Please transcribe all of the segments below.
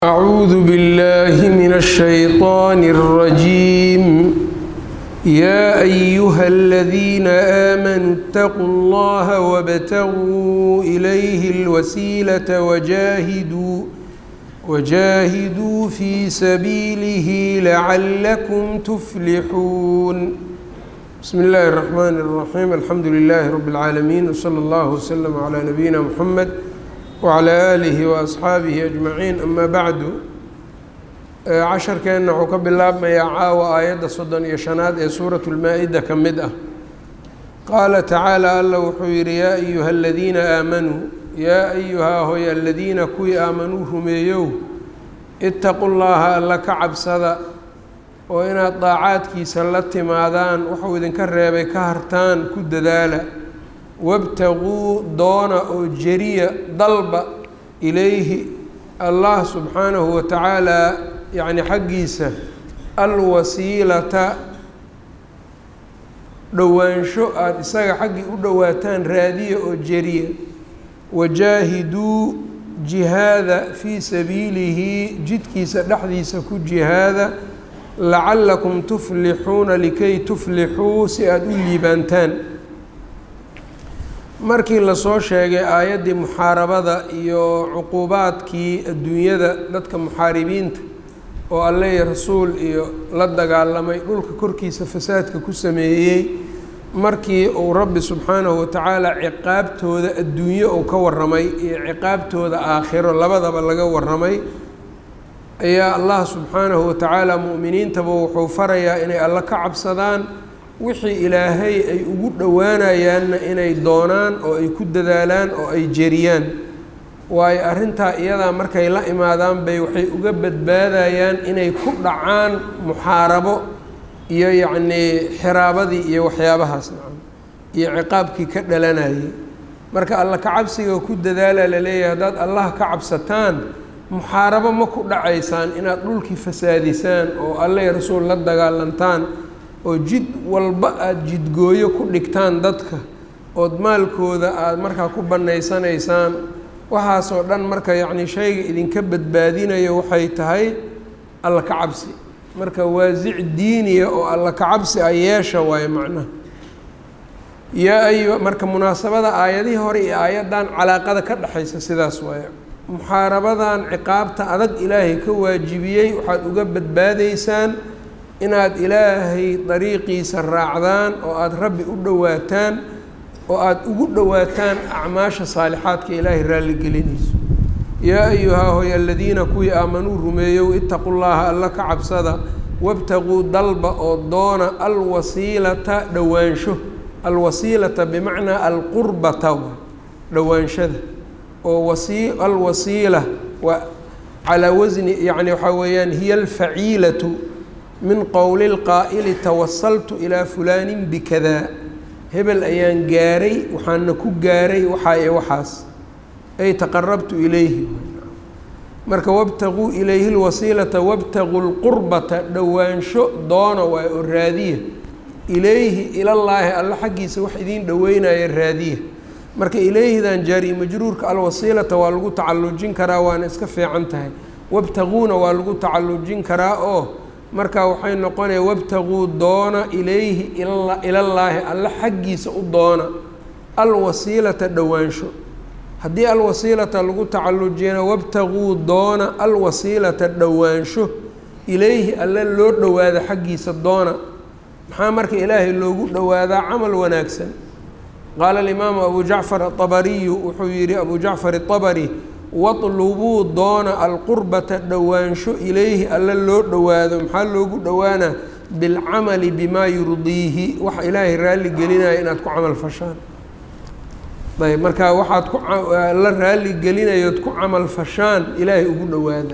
أعوذ بالله من الشيطان الرجيم يا أيها الذين آمنوا اتقوا الله وابتغوا إليه الوسيلة وجاهدوا وجاهدوا في سبيله لعلكم تفلحون بسم الله الرحمن الرحيم الحمد لله رب العالمين وصلى الله وسلم على نبينا محمد wclى aalihi waasxaabihi ajmaciin ama bacdu casharkeenna wuxuu ka bilaabmayaa caawa aayadda soddon iyo shanaad ee suurat lmaa-ida ka mid ah qaala tacaala alla wuxuu yidhi yaa ayuha aladiina aamanuu yaa ayuhaa hoy aladiina kuwii aamanuu rumeeyow itaqu llaaha alla ka cabsada oo inaad daacaadkiisa la timaadaan wuxuu idinka reebay ka hartaan ku dadaala wabtaguu doona oo jeriya dalba ilayhi allah subxaanahu wa tacaalaa yacni xaggiisa alwasiilata dhowaansho aada isaga xaggii u dhowaataan raadiya oo jeriya wajaahiduu jihaada fii sabiilihi jidkiisa dhexdiisa ku jihaada lacallakum tuflixuuna likay tuflixuu si aada u liibaantaan markii lasoo sheegay aayaddii muxaarabada iyo cuquubaadkii adduunyada dadka muxaaribiinta oo alle iyo rasuul iyo la dagaalamay dhulka korkiisa fasaadka ku sameeyey markii uu rabbi subxaanahu watacaala ciqaabtooda adduunye uu ka warramay iyo ciqaabtooda aakhiro labadaba laga warramay ayaa allah subxaanahu watacaala mu'miniintaba wuxuu farayaa inay alle ka cabsadaan wixii ilaahay ay ugu dhowaanayaanna inay doonaan oo ay ku dadaalaan oo ay jeriyaan waayo arrintaa iyadaa markay la imaadaan bay waxay uga badbaadayaan inay ku dhacaan muxaarabo iyo yacnii xiraabadii iyo waxyaabahaas nacam iyo ciqaabkii ka dhalanayay marka alla ka cabsiga ku dadaala laleeyahay haddaad allah ka cabsataan muxaarabo ma ku dhacaysaan inaad dhulkii fasaadisaan oo alle rasuul la dagaalantaan oo jid walba aada jidgooyo ku dhigtaan dadka ood maalkooda aada markaa ku bannaysanaysaan waxaasoo dhan marka yacni shayga idinka badbaadinayo waxay tahay alla ka cabsi marka waasic diiniya oo alla ka cabsi a yeesha waayo macnaha yaa ayu marka munaasabada aayadihii hore iyo aayaddan calaaqada ka dhexaysa sidaas waayo muxaarabadan ciqaabta adag ilaahay ka waajibiyey waxaad uga badbaadaysaan inaad ilaahay dariiqiisa raacdaan oo aada rabbi u dhowaataan oo aada ugu dhowaataan acmaasha saalixaadka ilaahay raalligelinayso yaa ayuhaa hoy aladiina kuwii aamanuu rumeeyow itaqu llaaha alla ka cabsada wabtaguu dalba oo doona alwasiilata dhowaansho alwasiilata bimacnaa alqurbata dhowaanshada oo wasi alwasiila waa calaa wasni yacni waxaa weeyaan hiya alfaciilatu min qowli lqaa'ili tawasaltu ilaa fulaanin bikadaa hebel ayaan gaaray waxaana ku gaaray waxaa iyo waxaas ay taqarabtu ilayhi marka wabtaguu ilayhi lwasiilata wabtaguu lqurbata dhowaansho doona waay oo raadiya ilayhi ilallaahi alla xaggiisa wax idiin dhoweynaya raadiya marka ilayhidan jaari majruurka alwasiilata waa lagu tacallujin karaa waana iska fiican tahay wabtaguuna waa lagu tacallujin karaa oo marka waxay noqonaya wabtaguu doona ilayhi ilallaahi alle xaggiisa u doona alwasiilata dhowaansho haddii alwasiilata lagu tacallujiyana wabtaguu doona alwasiilata dhowaansho ilayhi alle loo dhowaada xaggiisa doona maxaa marka ilaahay loogu dhowaadaa camal wanaagsan qaala alimaamu abu jacfar aabariyu wuxuu yihi abu jacfar aabari watlubuu doona alqurbata dhowaansho ilayhi alle loo dhowaado maxaa loogu dhowaanaa bilcamali bimaa yurdiihi wax ilaahay raalli gelinaya inaad ku camal fashaan ayb marka waxaad ku la raalli gelinayood ku camal fashaan ilaahay ugu dhowaada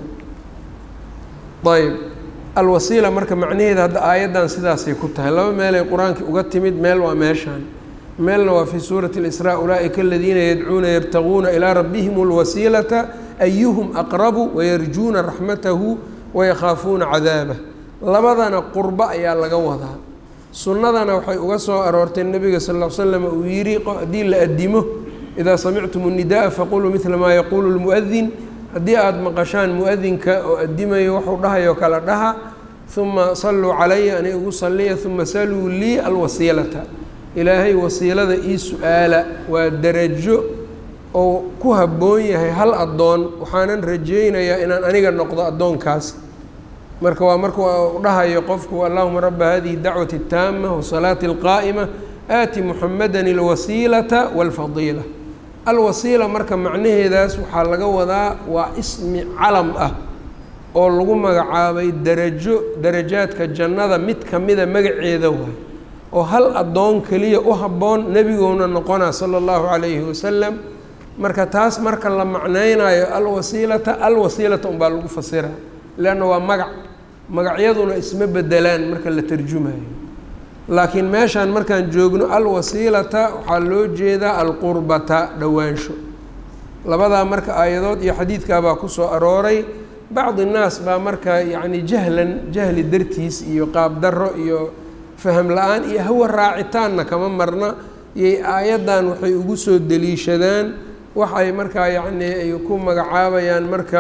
ayb alwasiila marka macnaheeda hadda aayaddan sidaasay ku tahay laba meelay qur-aankii uga timid meel waa meeshaan meelna waa fii suurati اlisraa ulaaئika aladiina yadcuuna yabtaguuna ilaa rabbihim اlwasiilata ayuhum aqrabu wayarjuuna raxmatahu wayakhaafuuna cadaabah labadana qurbo ayaa laga wadaa sunnadana waxay uga soo aroortay nebiga sal l slam uu yihi haddii la adimo idaa samictum الnidaءa faquluu midla maa yaquulu اlmuؤdin haddii aada maqashaan mu-adinka oo addimayo wuxuu dhahayo kala dhaha uma salluu calaya ani igu salliya uma saluu lii alwasiilata ilaahay wasiilada ii su-aala waa darajo oo ku habboon yahay hal addoon waxaanan rajaynayaa inaan aniga noqdo addoonkaas marka waa marka u dhahayo qofku allahuma raba hadihi dacwati اtaama wasalaati اlqaa'ima aati muxamadan اlwasiilata wاlfadiila alwasiila marka macnaheedaas waxaa laga wadaa waa ismi calam ah oo lagu magacaabay darajo darajaadka jannada mid kamida magaceeda waay oo hal addoon keliya u habboon nebigouna noqona sala allahu calayhi wasalam marka taas marka la macnaynayo alwasiilata alwasiilata unbaa lagu fasira leanna waa magac magacyaduna isma bedelaan marka la tarjumayo laakiin meeshaan markaan joogno alwasiilata waxaa loo jeedaa alqurbata dhowaansho labadaa marka aayadood iyo xadiidkaabaa kusoo arooray bacdi nnaas baa marka yacni jahlan jahli dartiis iyo qaab darro iyo faham la-aan iyo hawa raacitaanna kama marna iyay aayaddan waxay ugu soo deliishadaan waxay markaa yacni ay ku magacaabayaan marka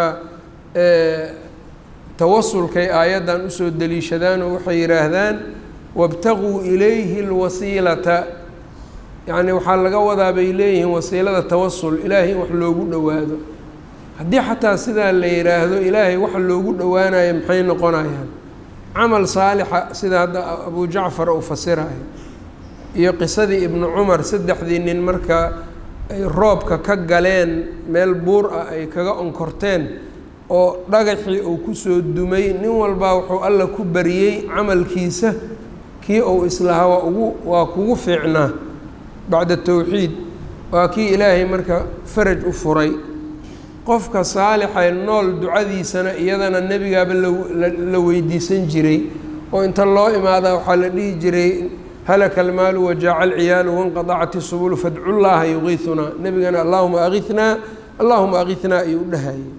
tawasulkay aayaddan usoo deliishadaan oo waxay yidhaahdaan wabtaguu ilayhi lwasiilata yacni waxaa laga wadaa bay leeyihiin wasiilada tawasul ilaahay in wax loogu dhowaado haddii xataa sidaa la yidhaahdo ilaahay waxa loogu dhowaanayo maxay noqonayaan camal saalixa sida hadda abu jacfar uu fasirayo iyo qisadii ibnu cumar saddexdii nin marka ay roobka ka galeen meel buur ah ay kaga onkorteen oo dhagaxii uu kusoo dumay nin walbaa wuxuu alla ku bariyey camalkiisa kii uu islahaa waa ugu waa kugu fiicnaa bacda towxiid waa kii ilaahay marka faraj u furay qofka saalixay nool ducadiisana iyadana nebigaaba la weydiisan jiray oo inta loo imaadaa waxaa la dhihi jiray halaka almaalu wajaaca alciyaalu wanqadacat isubulu fadcullaaha yuqiisunaa nebigana allahuma aqihnaa allahuma aqihnaa ayuu u dhahayay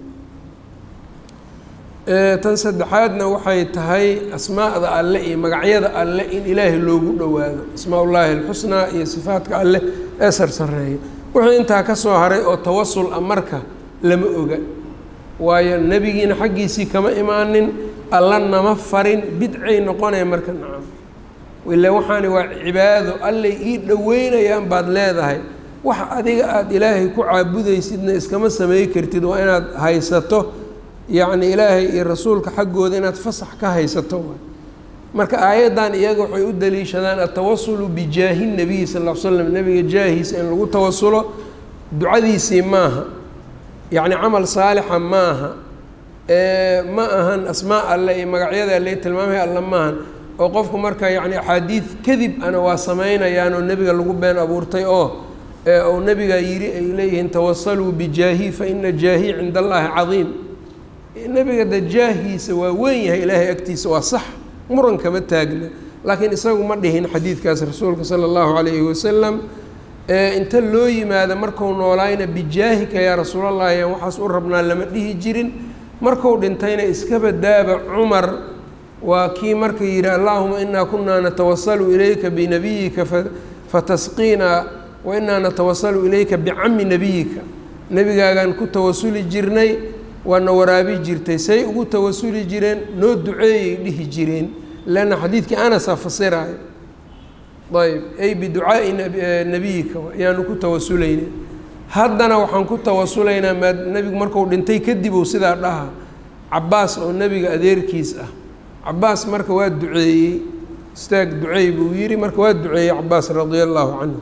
tan saddexaadna waxay tahay asmaa'da alle iyo magacyada alle in ilaahay loogu dhowaado asmaa ullaahi alxusnaa iyo sifaadka alle ee sarsareeya wixii intaa ka soo haray oo tawasul a marka lama oga waayo nebigiina xaggiisii kama imaanin alla nama farin bidcay noqonaya marka nacam ila waxaani waa cibaado allay ii dhoweynayaan baad leedahay wax adiga aada ilaahay ku caabudaysidna iskama samey kartid waa inaad haysato yacni ilaahay iyo rasuulka xaggooda inaad fasax ka haysato waay marka aayaddan iyaga waxay u daliishadaan atawasulu bijaahi nabiyi sal l l slam nebiga jaahiisa in lagu tawasulo ducadiisii maaha yacni camal saalixa maaha ma ahan asmaa alle iyo magacyada alle tilmaamaya alle maahan oo qofku marka yacni axaadiid kadib ana waa samaynayaan oo nebiga lagu been abuurtay oo ou nebigaa yidhi ay leeyihiin tawasaluu bijaahi fa ina jaahi cinda allaahi cadiim nebiga de jaahiisa waa weyn yahay ilaahay agtiisa waa sax muran kama taagna laakiin isagu ma dhihin xadiidkaas rasuulka sala allahu calayhi wasalam inta loo yimaado marku noolaayna bijaahika yaa rasuulallahi yaan waxaas u rabnaa lama dhihi jirin marku dhintayna iska badaaba cumar waa kii marka yidhi allahuma inaa kunaa natawasalu ilayka binabiyika fatasqiinaa wa inaa natawasalu ilayka bicami nebiyika nebigaagaan ku tawasuli jirnay waana waraabi jirtay say ugu tawasuli jireen noo duceeyay dhihi jireen leanna xadiidkii anasaa fasiraayo ayb ay biducaa'i nebiyika ayaanu ku tawasulayna haddana waxaan ku tawasulaynaa maa nebigu marku dhintay kadib uu sidaa dhaha cabaas oo nebiga adeerkiis ah cabaas marka waa duceeyey istaag duceey buu yidhi marka waa duceeyey cabaas radia allaahu canhu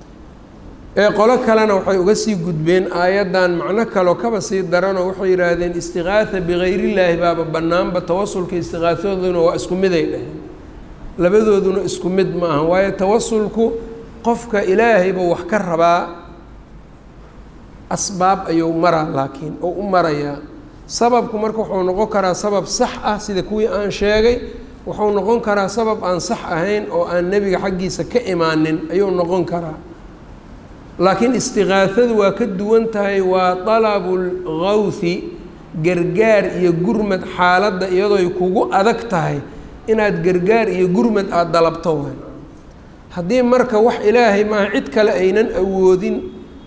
ee qolo kalena waxay uga sii gudbeen aayaddan macno kaloo kaba sii daranoo waxay yidhaahdeen istiqaatha bikayrillaahi baaba bannaanba tawasulka istiqaahadooduna waa isku miday dheheen labadooduna isku mid ma aha waayo tawasulku qofka ilaahayba wax ka rabaa asbaab ayuu maraa laakiin oo u marayaa sababku marka wuxuu noqon karaa sabab sax ah sida kuwii aan sheegay wuxuu noqon karaa sabab aan sax ahayn oo aan nebiga xaggiisa ka imaanin ayuu noqon karaa laakiin istiqaahadu waa ka duwan tahay waa dalabulgawthi gargaar iyo gurmad xaaladda iyadooy kugu adag tahay inaad gargaar iyo gurmad aada dalabto waay haddii marka wax ilaahay maaha cid kale aynan awoodin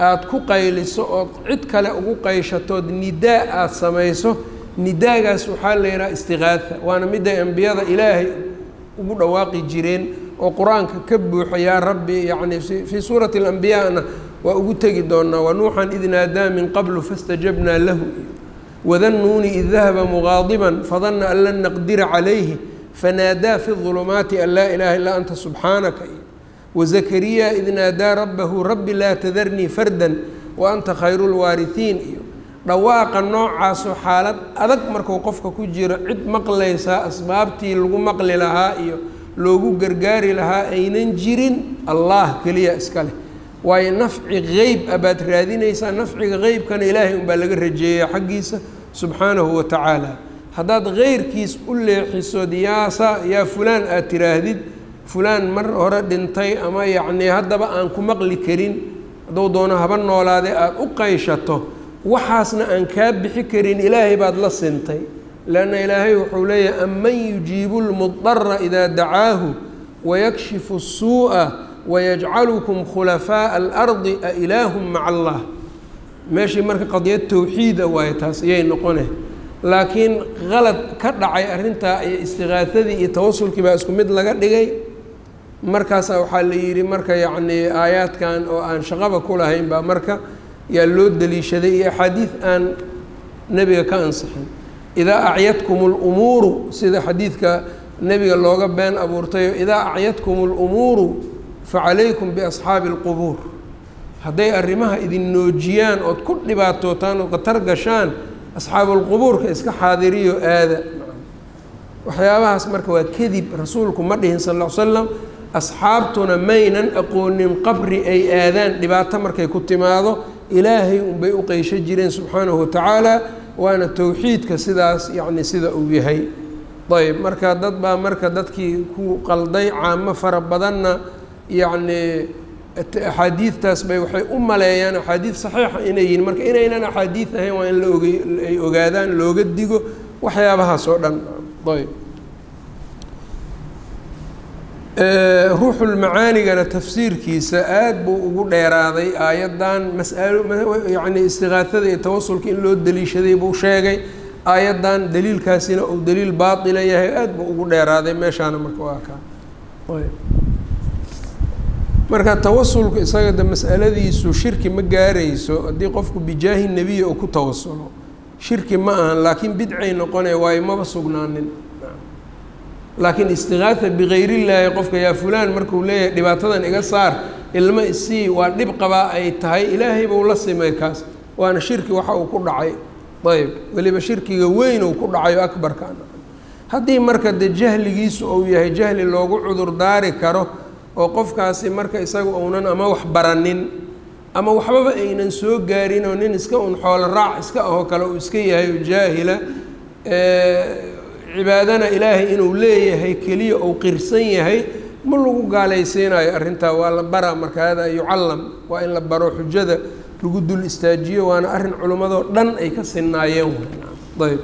aada ku qayliso ood cid kale ugu qayshatood nidaa aada samayso nidaagaas waxaa la yidhaha istiqaatha waana midday ambiyada ilaahay ugu dhawaaqi jireen oo qur-aanka ka buuxa yaa rabbi yacni fii suurati alambiyaana waa ugu tegi doonaa wanuuxan id naadaa min qablu fastajabnaa lahu wadannuuni id dahaba mugaadiban fadanna an lan naqdira calayhi fanaadaa fi ظulumaati an laa ilaaha illaa anta subxaanaka wazakariya id naadaa rabbahu rabbi laa tadarnii fardan wa anta khayru lwaarihiin iyo dhawaaqa noocaasoo xaalad adag marku qofka ku jiro cid maqlaysaa asbaabtii lagu maqli lahaa iyo loogu gargaari lahaa aynan jirin allah keliya iska leh waayo nafci qeyb a baad raadinaysaa nafciga qeybkana ilaahay unbaa laga rajeeya xaggiisa subxaanahu wa tacaala haddaad keyrkiis u leexisood yaasa yaa fulaan aad tiraahdid fulaan mar hore dhintay ama yacnii haddaba aan ku maqli karin hadduu doono haba noolaade aada u qayshato waxaasna aan kaa bixi karin ilaahay baad la sintay leanna ilaahay wuxuu leeyahay aman yujiibu lmudara idaa dacaahu wayakshifu الsuuءa wayajcalukum khulafaaءa alardi a ilaahum maca allah meeshii marka qadiyad towxiida waayo taas ayay noqone laakiin qalad ka dhacay arrintaa iyo istiqaahadii iyo tawasulkii baa isku mid laga dhigay markaasaa waxaa la yidhi marka yacnii aayaadkan oo aan shaqaba ku lahayn baa marka yaa loo daliishaday iyo axaadiid aan nebiga ka ansixin idaa acyadkum اlumuuru sida xadiidka nebiga looga been abuurtayo idaa acyadkum اlumuuru facalaykum biasxaabi اlqubuur hadday arrimaha idin noojiyaan ood ku dhibaatootaan ood khatar gashaan asxaabulqubuurka iska xaadiriyo aada waxyaabahaas marka waa kadib rasuulku ma dhihin sal l slam asxaabtuna maynan aqoonin qabri ay aadaan dhibaato markay ku timaado ilaahay unbay u qeysho jireen subxaanahu watacaala waana towxiidka sidaas yacni sida uu yahay ayb marka dad baa marka dadkii ku qalday caamo fara badanna yacnii axaadiidtaas bay waxay u maleeyaan axaadiid saxiixa inay yihiin marka inaynan axaadiid ahayn waa in la oge ay ogaadaan looga digo waxyaabahaas oo dhan ayb ruuxulmacaanigana tafsiirkiisa aad buu ugu dheeraaday aayaddan masalo yacni istiqaahada iyo tawasulka in loo daliishaday buu sheegay aayaddan daliilkaasina uu daliil baatila yahay aad buu ugu dheeraaday meeshaana marka waa kaa ayb marka tawasulku isaga de mas'aladiisu shirki ma gaarayso haddii qofku bijaahi nebiya uu ku tawasulo shirki ma ahan laakiin bidcay noqonaya waayo maba sugnaanin laakiin istiqaatha bikayrillaahi qofka yaa fulaan markuu leeyahay dhibaatadan iga saar ilmo isii waa dhib qabaa ay tahay ilaahay buu la simay kaas waana shirki waxa uu ku dhacay ayb weliba shirkiga weyn uu ku dhacayo akbarka haddii marka de jahligiisu uu yahay jahli loogu cudur daari karo oo qofkaasi marka isaga uunan ama wax baranin ama waxbaba aynan soo gaarin oo nin iska un xoolo raac iska ahoo kale uu iska yahay oo jaahila cibaadana ilaahay inuu leeyahay keliya ou qirsan yahay ma lagu gaalaysiinayo arrintaa waa la baraa marka hada yucallam waa in la baro xujada lagu dul istaajiyo waana arrin culimmadoo dhan ay ka sinaayeen ayb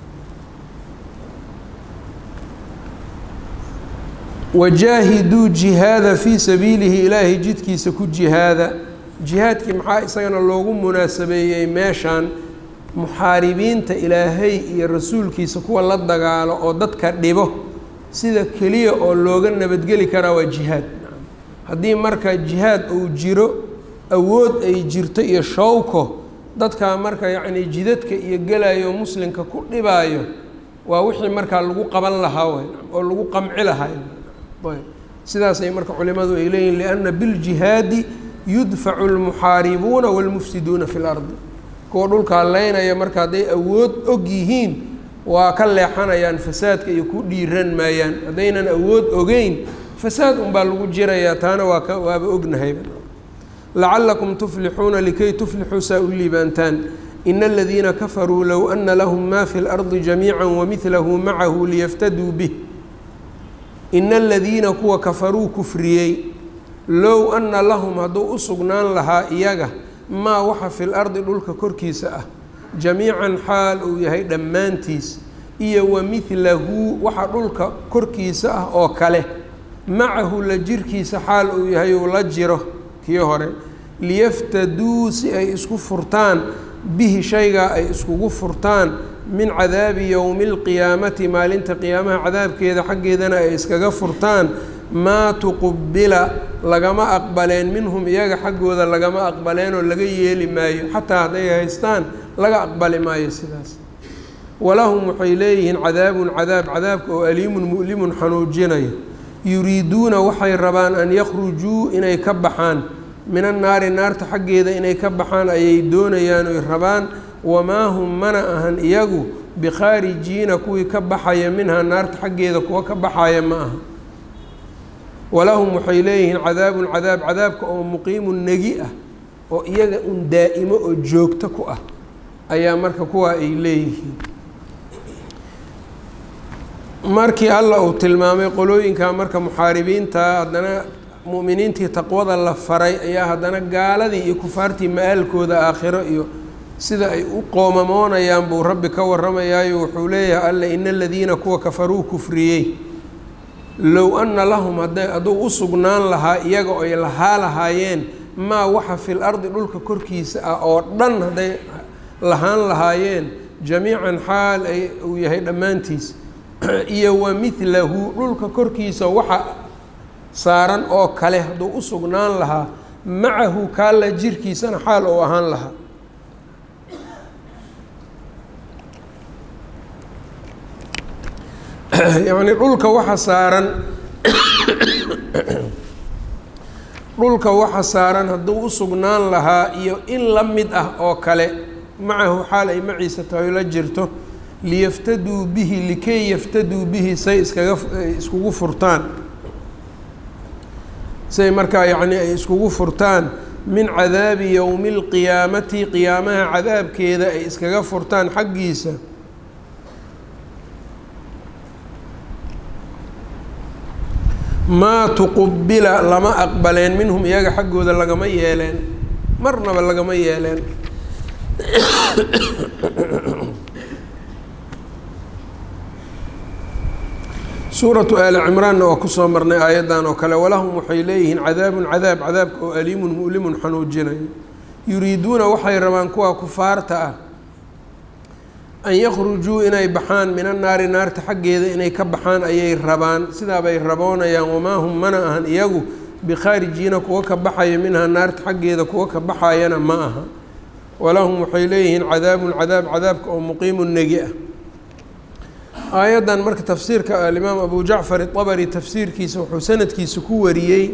wajaahiduu jihaada fii sabiilihi ilaahay jidkiisa ku jihaada jihaadkii maxaa isagana loogu munaasabeeyey meeshan muxaaribiinta ilaahay iyo rasuulkiisa kuwa la dagaalo oo dadka dhibo sida keliya oo looga nabadgeli karaa waa jihaad haddii marka jihaad uu jiro awood ay jirto iyo shawko dadkaa marka yacni jidadka iyo gelayo muslimka ku dhibaayo waa wixii markaa lagu qaban lahaa wey oo lagu qamci lahaa sidaasay marka culimadu ay leeyihin lianna biljihaadi yudfacu lmuxaaribuuna wاlmufsiduuna fi lardi kuwa dhulkaa leynaya marka hadday awood og yihiin waa ka leexanayaan fasaadka iyo ku dhiiran maayaan haddaynan awood ogeyn fasaad unbaa lagu jirayaa taana waa ka waaba ognahay lacalakum tuflixuuna likay tuflixuu saa u liibaantaan ina aladiina kafaruu low ana lahum ma fi اlardi jamiica wamidlahu macahu liyaftaduu bih ina aladiina kuwa kafaruu kufriyey low anna lahum hadduu u sugnaan lahaa iyaga maa waxa fi lardi dhulka korkiisa ah jamiican xaal uu yahay dhammaantiis iyo wa midlahu waxa dhulka korkiisa ah oo kale macahu la jirkiisa xaal uu yahay uu la jiro kii hore liyaftaduu si ay isku furtaan bihi shaygaa ay iskugu furtaan min cadaabi yowmi اlqiyaamati maalinta qiyaamaha cadaabkeeda xaggeedana ay iskaga furtaan maa tuqubila lagama aqbaleen minhum iyaga xaggooda lagama aqbaleenoo laga yeeli maayo xataa hadday haystaan laga aqbali maayo sidaas walahum waxay leeyihiin cadaabun cadaab cadaabka oo aliimun mu'limun xanuujinaya yuriiduuna waxay rabaan an yakhrujuu inay ka baxaan min annaari naarta xaggeeda inay ka baxaan ayay doonayaan oy rabaan wamaa hum mana ahan iyagu bikhaarijiina kuwii ka baxaya minhaa naarta xaggeeda kuwa ka baxaya ma aha walahum waxay leeyihiin cadaabun cadaab cadaabka oo muqiimun negi ah oo iyaga un daa'imo oo joogto ku ah ayaa marka kuwaa ay leeyihiin markii alla uu tilmaamay qolooyinka marka muxaaribiinta haddana mu'miniintii taqwada la faray ayaa haddana gaaladii iyo kufaartii ma-aalkooda aakhiro iyo sida ay u qoomamoonayaan buu rabbi ka warramayaayo wuxuu leeyahay alla ina aladiina kuwa kafaruu kufriyey low anna lahum hadday hadduu u sugnaan lahaa iyaga oy lahaa lahaayeen maa waxa fil ardi dhulka korkiisa ah oo dhan hadday lahaan lahaayeen jamiican xaal ay uu yahay dhammaantiis iyo wa midlahu dhulka korkiisa waxa saaran oo kale hadduu u sugnaan lahaa macahu kaalla jirkiisana xaal ou ahaan lahaa yacni dhulka waxa saaran dhulka waxa saaran hadduu u sugnaan lahaa iyo in la mid ah oo kale macahu xaal ay maciisa tahay la jirto liyaftaduu bihi likay yaftaduu bihi say iskaga iskugu furtaan say markaa yacni ay iskugu furtaan min cadaabi yowmi اlqiyaamati qiyaamaha cadaabkeeda ay iskaga furtaan xaggiisa maa tuqubila lama aqbaleen minhum iyaga xaggooda lagama yeeleen marnaba lagama yeeleen suuratu aali cimraanna waa kusoo marnay aayaddan oo kale walahum waxay leeyihiin cadaabun cadaab cadaabka oo aliimun mu'limun xanuujinayo yuriiduuna waxay rabaan kuwa kufaarta ah an yakhrujuu inay baxaan min annaari naarta xaggeeda inay ka baxaan ayay rabaan sidaabay raboonayaan wamaa hum mana ahan iyagu bikhaarijiina kuwa ka baxaya minhaa naarta xaggeeda kuwa ka baxayana ma aha walahum waxay leeyihiin cadaabun cadaab cadaabka oo muqiimun negi ah aayaddan marka tafsiirka alimaam abu jacfar iطabari tafsiirkiisa wuxuu sanadkiisa ku wariyey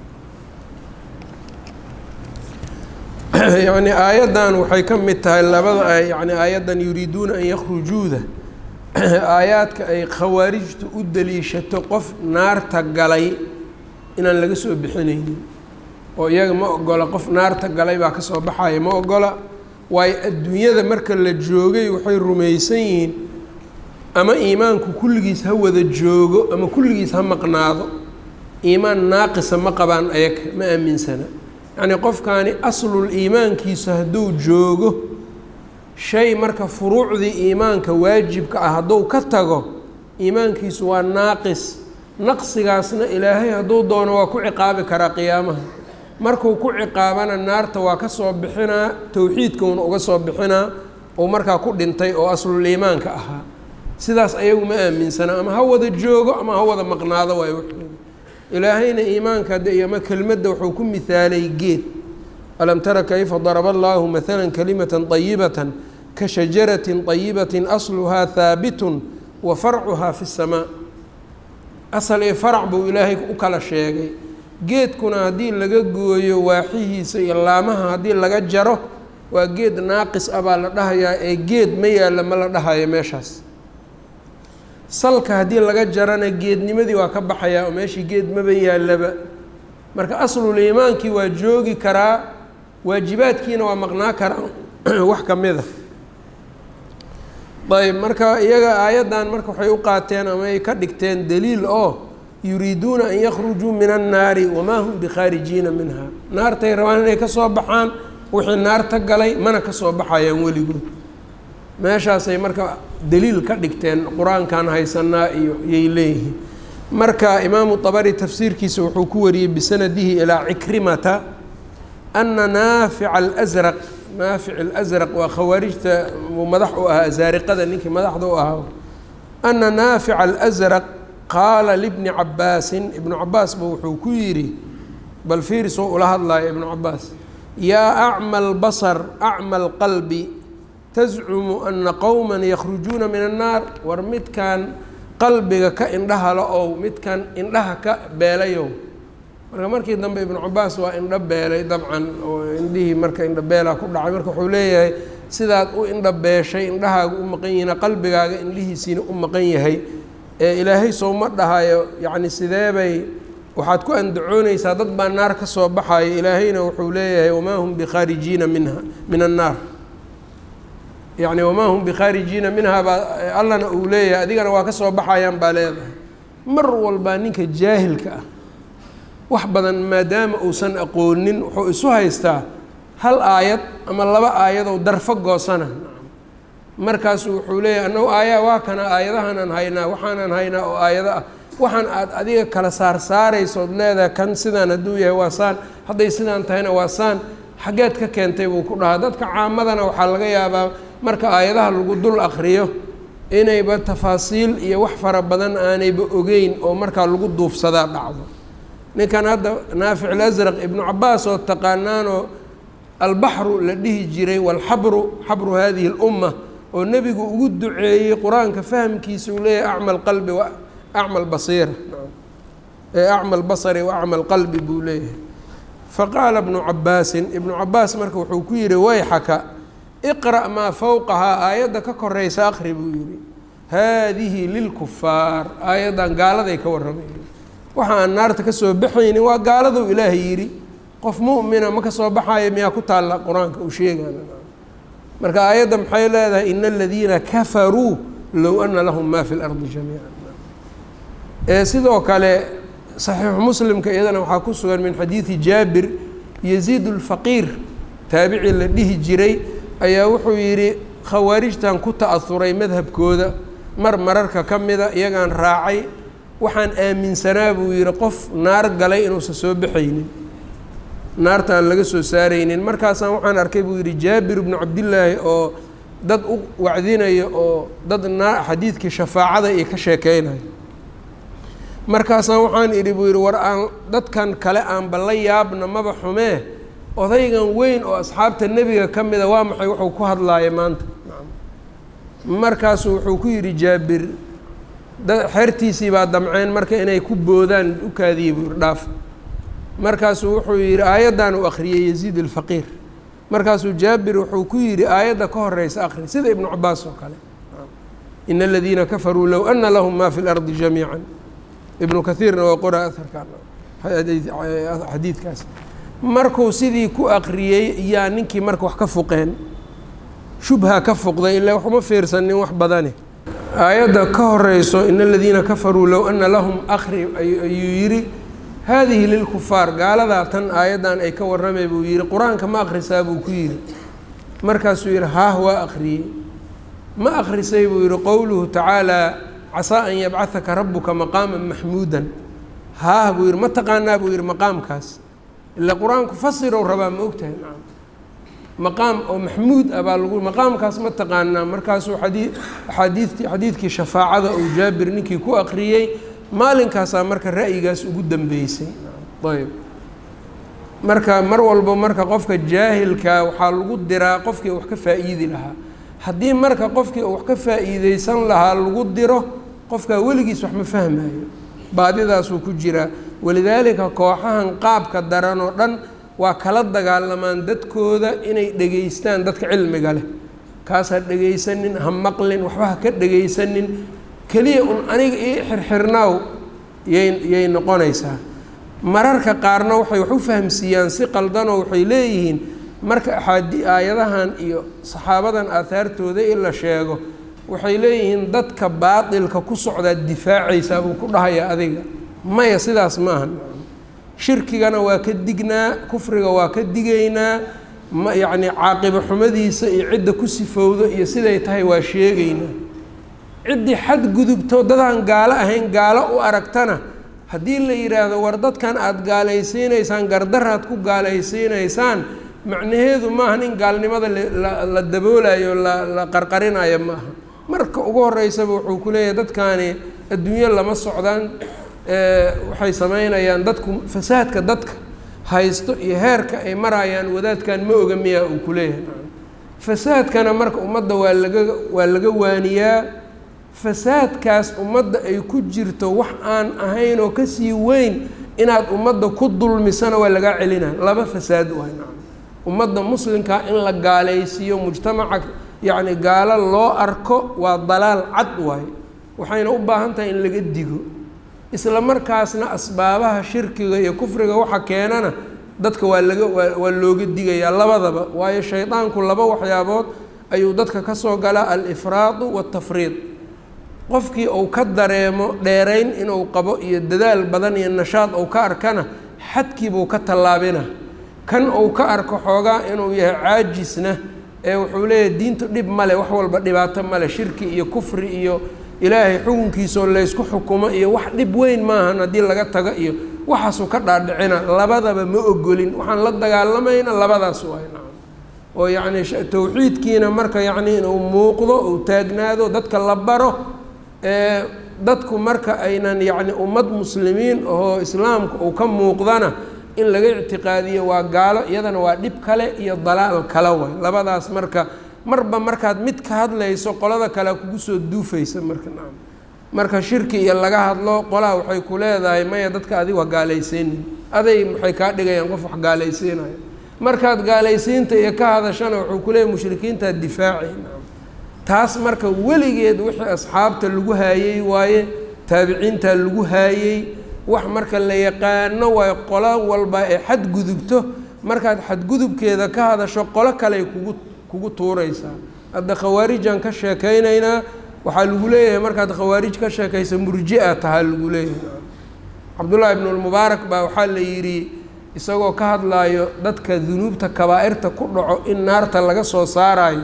yacni aayaddan waxay ka mid tahay labada yani aayaddan yuriiduuna an yakhrujuuda aayaadka ay khawaarijtu u daliishato qof naarta galay inaan laga soo bixinaynin oo iyaga ma ogola qof naarta galay baa kasoo baxaya ma ogola waayo adduunyada marka la joogay waxay rumaysan yihiin ama iimaanku kulligiis ha wada joogo ama kulligiis ha maqnaado iimaan naaqisa ma qabaan ayaga ma aaminsana yacnii qofkaani aslul iimaankiisu hadduu joogo shay marka furuucdii iimaanka waajibka ah hadduu ka tago iimaankiisu waa naaqis naqsigaasna ilaahay hadduu doono waa ku ciqaabi karaa qiyaamaha markuu ku ciqaabana naarta waa ka soo bixinaa towxiidkauna uga soo bixinaa uu markaa ku dhintay oo aslul iimaanka ahaa sidaas ayagu ma aaminsana ama ha wada joogo ama ha wada maqnaado waay waxooda ilaahayna iimaanka hadde ama kelmadda wuxuu ku mihaalay geed alam tara kayfa daraba allaahu maala kalimata طayibata ka shajarati طayibaةi asluhaa haabitun wa farcuhaa fi الsamaa asal ee farac buu ilaahay u kala sheegay geedkuna haddii laga gooyo waaxihiisa iyo laamaha haddii laga jaro waa geed naaqis ah baa la dhahayaa ee geed ma yaalla ma la dhahayo meeshaas salka haddii laga jarana geednimadii waa ka baxayaa oo meeshii geed maba yaallaba marka aslul iimaankii waa joogi karaa waajibaadkiina waa maqnaa karaa wax ka mid a ayb marka iyaga aayaddan marka waxay u qaateen ama ay ka dhigteen daliil oo yuriiduuna an yakhrujuu min annaari wamaa hum bikhaarijiina minha naartay rabaan inay ka soo baxaan wixii naarta galay mana ka soo baxayaan weligood meeshaasay marka daliil ka dhigteen qur-aankan haysanaa iyo yay leeyihiin marka imaamu طabari tafsiirkiisa wuxuu ku wariyey bisanadihi ilaa cikrimata ana naafica alsraq naafic alasraq waa khawaarijta uu madax u ahaa asaariqada ninkii madaxda u ahaa ana naafica alasraq qaala libni cabaasin ibnu cabaas ba wuxuu ku yidhi bal fiiris oo ula hadlaayo ibnu cabaas yaa acma albasar acma alqalbi tascumu ana qowma yakhrujuuna min annaar war midkan qalbiga ka indhahala ow midkan indhaha ka beelayow marka markii dambe ibnu cabaas waa indho beelay dabcan oo indhihii marka indho beelaa ku dhacay marka wuxuu leeyahay sidaad u indho beeshay indhahaaga u maqan yihiin qalbigaaga indhihiisiina u maqan yahay ee ilaahay sowma dhahayo yacni sideebay waxaad ku andacoonaysaa dad baa naar ka soo baxayo ilaahayna wuxuu leeyahay wamaa hum bikhaarijiina minha min annaar yacni wamaa hum bikhaarijiina minhaa baa allana uu leeyahay adigana waa ka soo baxayaan baa leedahay mar walbaa ninka jaahilka ah wax badan maadaama uusan aqoonin wuxuu isu haystaa hal aayad ama laba aayadoo darfo goosana markaasu wuxuu leeyahay annagu aaya waa kana aayadahanaan haynaa waxaanaan haynaa oo aayado ah waxaan aad adiga kala saarsaarayso ood leedahay kan sidaan hadduu yahay waa saan hadday sidaan tahayna waa saan xaggeed ka keentay buu ku dhahaa dadka caamadana waxaa laga yaabaa marka aayadaha lagu dul akriyo inayba tafaasiil iyo wax fara badan aanayba ogeyn oo markaa lagu duufsadaa dhacdo ninkan hadda naafic alasraq ibnu cabaas oo taqaanaanoo albaxru la dhihi jiray walxabru xabru hadihi اlumma oo nebigu ugu duceeyey qur-aanka fahamkiisa uu leeyahay acma alqalbi wa acma albasiira ee acma albasari wa acma alqalbi buu leeyahay faqaala ibnu cabaasin ibnu cabaas marka wuxuu ku yihi wayxaka iqra' maa fowqahaa aayadda ka koraysa akri buu yihi haadihi lilkufaar aayaddan gaaladay ka warramay waxa aan naarta ka soo baxaynin waa gaaladuu ilaahay yidhi qof mu'mina ma ka soo baxayo miyaa ku taalla qur-aanka uu sheegana marka aayadda maxay leedahay ina aladiina kafaruu low ana lahum ma fi lardi jamiica ee sidoo kale saxiixu muslimka iyadana waxaa ku sugan min xadiidi jaabir yaziid اlfaqiir taabici la dhihi jiray ayaa wuxuu yidhi khawaarijtan ku ta'asuray madhabkooda mar mararka ka mida iyagaan raacay waxaan aaminsanaa buu yidhi qof naar galay inuusan soo baxaynin naarta aan laga soo saaraynin markaasaan waxaan arkay buu yidhi jaabir bnu cabdillaahi oo dad u wacdinayo oo dad naa xadiidkii shafaacada iyo ka sheekeynayo markaasaan waxaan idhi buu yidhi war aan dadkan kale aanba la yaabna maba xumee odaygan weyn oo asxaabta nebiga ka mida waa maxay wuxuu ku hadlaaya maanta markaasu wuxuu ku yidhi jaabir xertiisii baa damceen marka inay ku boodaan u kaadiyey buu yihi dhaaf markaasuu wuxuu yidhi aayaddan uu akhriyey yaziid alfaqiir markaasuu jaabir wuxuu ku yidhi aayadda ka horeysa akri sida ibnu cabaas oo kale ina aladiina kafaruu low ana lahum ma fi lardi jamiica ibnu kaiirna waa qora aharkan xadiidkaas markuu sidii ku akriyey yaa ninkii marka wax ka fuqeen shubha ka fuqday ilaa waxuma fiirsanin wax badane aayadda ka horeyso in aladiina kafaruu low ana lahum akri ayuu yidhi haadihi lilkufaar gaaladaa tan aayaddan ay ka warramay buu yihi qur-aanka ma akrisaa buu ku yidhi markaasuu yihi haah waa akriyey ma akrisay buu yihi qowluhu tacaalaa casaa an yabcahaka rabuka maqaama maxmuudan haah buu yihi ma taqaanaa buu yihi maqaamkaas ila qur-aanku fasirow rabaa ma ogtahay nacam maqaam oo maxmuud ah baa lagu maqaamkaas ma taqaanaa markaasuu xadii axaadiidti xadiidkii shafaacada uu jaabir ninkii ku akriyey maalinkaasaa marka ra'yigaas ugu dambeysay ayb marka mar walba marka qofka jaahilkaa waxaa lagu diraa qofkii wax ka faa'iidi lahaa haddii marka qofkii wax ka faa'iideysan lahaa lagu diro qofkaa weligiis wax ma fahmayo baadidaasuu ku jiraa walidaalika kooxahan qaabka daran oo dhan waa kala dagaalamaan dadkooda inay dhegaystaan dadka cilmiga leh kaas ha dhegaysanin ha maqlin waxba ha ka dhegaysanin keliya un aniga ii xirxirnaaw yay yay noqonaysaa mararka qaarna waxay wax u fahamsiiyaan si qaldanoo waxay leeyihiin marka axaadi aayadahan iyo saxaabadan aahaartooda in la sheego waxay leeyihiin dadka baatilka ku socdaa difaacaysaa buu ku dhahayaa adiga maya sidaas maaha shirkigana waa ka dignaa kufriga waa ka digaynaa ma yacni caaqibo xumadiisa iyo cidda ku sifowdo iyo siday tahay waa sheegaynaa ciddii xadgudubto dadaan gaalo ahayn gaalo u aragtana haddii la yidhaahdo war dadkan aada gaalaysiinaysaan gardaraad ku gaalaysiinaysaan macnaheedu maahan in gaalnimada la daboolayo la la qarqarinayo ma aha marka ugu horeysaba wuxuu ku leeyahay dadkaani adduunyo lama socdaan waxay sameynayaan dadku fasaadka dadka haysto iyo heerka ay marayaan wadaadkan ma oga miyaa uu ku leeyahay fasaadkana marka ummadda waa laga waa laga waaniyaa fasaadkaas ummadda ay ku jirto wax aan ahayn oo kasii weyn inaad ummadda ku dulmisana waa lagaa celina laba fasaad waay ummadda muslimkaa in la gaalaysiiyo mujtamaca yacni gaalo loo arko waa dalaal cad waaye waxayna u baahan tahay in laga digo isla markaasna asbaabaha shirkiga iyo kufriga waxa keenana dadka waa laga waa waa looga digayaa labadaba waayo shaydaanku laba waxyaabood ayuu dadka ka soo galaa alifraadu waatafriid qofkii uu ka dareemo dheerayn inuu qabo iyo dadaal badan iyo nashaad uu ka arkana xadkiibuu ka tallaabina kan uu ka arko xoogaa inuu yahay caajisna ee wuxuu leeyahay diintu dhib male wax walba dhibaato male shirki iyo kufri iyo ilaahay xukunkiisoo laysku xukumo iyo wax dhib weyn maahan haddii laga tago iyo waxaasuu ka dhaadhicina labadaba ma ogolin waxaan la dagaalamayna labadaas waay nacam oo yacni tawxiidkiina marka yacni inuu muuqdo uu taagnaado dadka la baro ee dadku marka aynan yacni ummad muslimiin oo islaamka uu ka muuqdana in laga ictiqaadiyo waa gaalo iyadana waa dhib kale iyo dalaal kale way labadaas marka marba markaad mid ka hadlayso qolada kale kugu soo duufaysa marka nacam marka shirki iyo laga hadlo qolaha waxay ku leedahay maya dadka adigu ha gaalaysiinin aday maxay kaa dhigayaan qof wax gaalaysiinayo markaad gaalaysiinta iyo ka hadashana wuxuu ku leeyahy mushrikiintaa difaaci nacam taas marka weligeed wixii asxaabta lagu haayey waaye taabiciintaa lagu haayey wax marka la yaqaano waayo qolo walba ee xadgudubto markaad xadgudubkeeda ka hadasho qolo kaley kugu kugu tuuraysaa hadda khawaarijaan ka sheekaynaynaa waxaa lagu leeyahay markaad khawaarij ka sheekaysa murji-a tahaa lagu leeyahay cabdullaahi ibnulmubaarak baa waxaa la yidhi isagoo ka hadlaayo dadka dunuubta kabaa'irta ku dhaco in naarta laga soo saarayo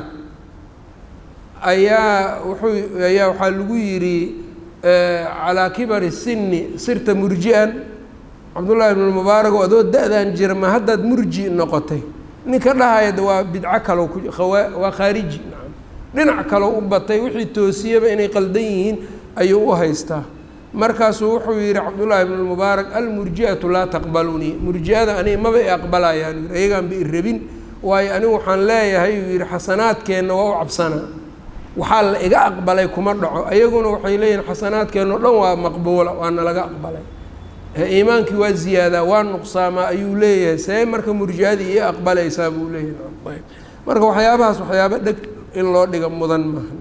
ayaa wuxuu ayaa waxaa lagu yidhi calaa kibari sinni sirta murji-an cabdullaahi ibnulmubaarak oo adoo da-dan jira ma haddaad murji noqotay ninka dhahaya waa bidco kalo ku waa khaariji nacam dhinac kaloo u batay wixii toosiyaba inay qaldan yihiin ayuu u haystaa markaasuu wuxuu yihi cabdullaahi ibn lmubaarak almurji-atu laa taqbalunii murji-ada aniga maba i aqbalayaan yii ayagaan ba i rabin waayo anigu waxaan leeyahay uu yihi xasanaadkeenna waa u cabsanaa waxaa la iga aqbalay kuma dhaco ayaguna waxay leeyihin xasanaadkeenna o dhan waa maqbuula waana laga aqbalay iimaankii waa ziyaadaa waa nuqsaamaa ayuu leeyahay see marka murji-adii ii aqbalaysaa buu leeyahay marka waxyaabahaas waxyaaba dheg in loo dhiga mudan maaha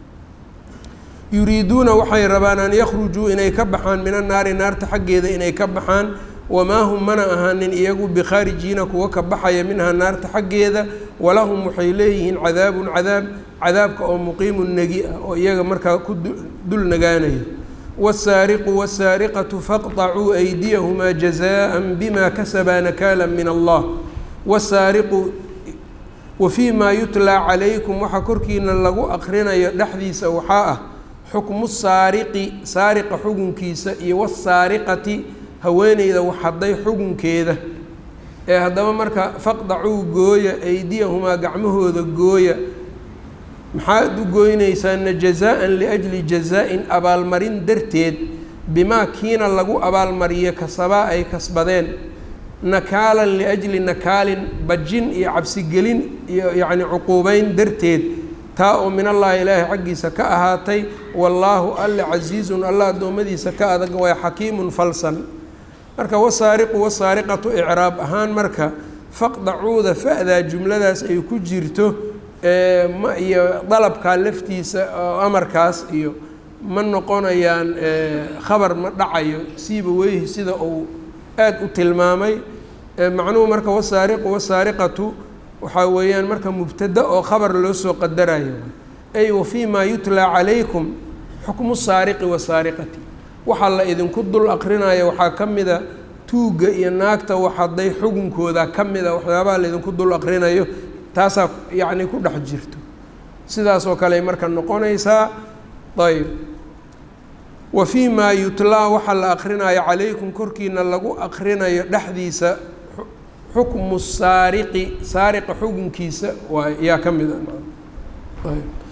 yuriiduuna waxay rabaan an yakhrujuu inay ka baxaan min annaari naarta xaggeeda inay ka baxaan wamaa hum mana ahaanin iyagu bikhaarijiina kuwa ka baxaya minhaa naarta xaggeeda walahum waxay leeyihiin cadaabun cadaab cadaabka oo muqiimun negi ah oo iyaga markaa ku dul nagaanaya wالsaariqu wالsaariqaةu faqطacuu أydiyahumaa jazaءa bima kasabaa nakaala min allah wsaariqu wafii maa yutlaa calaykum waxaa korkiina lagu aqrinayo dhexdiisa waxaa ah xukmu saariqi saariqa xugunkiisa iyo wاsaariqati haweeneyda waxhaday xugunkeeda ee haddaba marka faqdacuu gooya aydiyahumaa gacmahooda gooya maxaad u gooynaysaana jazaa-an liajli jazaa-in abaalmarin darteed bimaa kiina lagu abaalmariyo kasabaa ay kasbadeen nakaalan liajli nakaalin bajin iyo cabsigelin iyo yacni cuquubeyn darteed taa oo min allaahi ilaahay xaggiisa ka ahaatay wallaahu alle casiizun alla addoommadiisa ka adag waa xakiimun falsan marka wasaariqu wasaariqatu icraab ahaan marka faqdacuuda fa-daa jumladaas ay ku jirto ma iyo dalabkaa laftiisa oo amarkaas iyo ma noqonayaan khabar ma dhacayo siiba weyhi sida uu aada u tilmaamay macnuhu marka wasaariqu wasaariqatu waxaa weeyaan marka mubtada oo khabar loo soo qadarayo ay wafii maa yutlaa calaykum xukmu saariqi wasaariqati waxaa la idinku dul aqrinaya waxaa ka mida tuugga iyo naagta waxaday xugunkooda ka mida waxyaabaha laydinku dul aqrinayo taasaa yacni ku dhex jirto sidaas oo kale marka noqonaysaa ayb wa fii maa yutlaa waxaa la akrinayo calaykum korkiina lagu akrinayo dhexdiisa xukmu saariqi saariqa xukunkiisa waa yaa ka mid a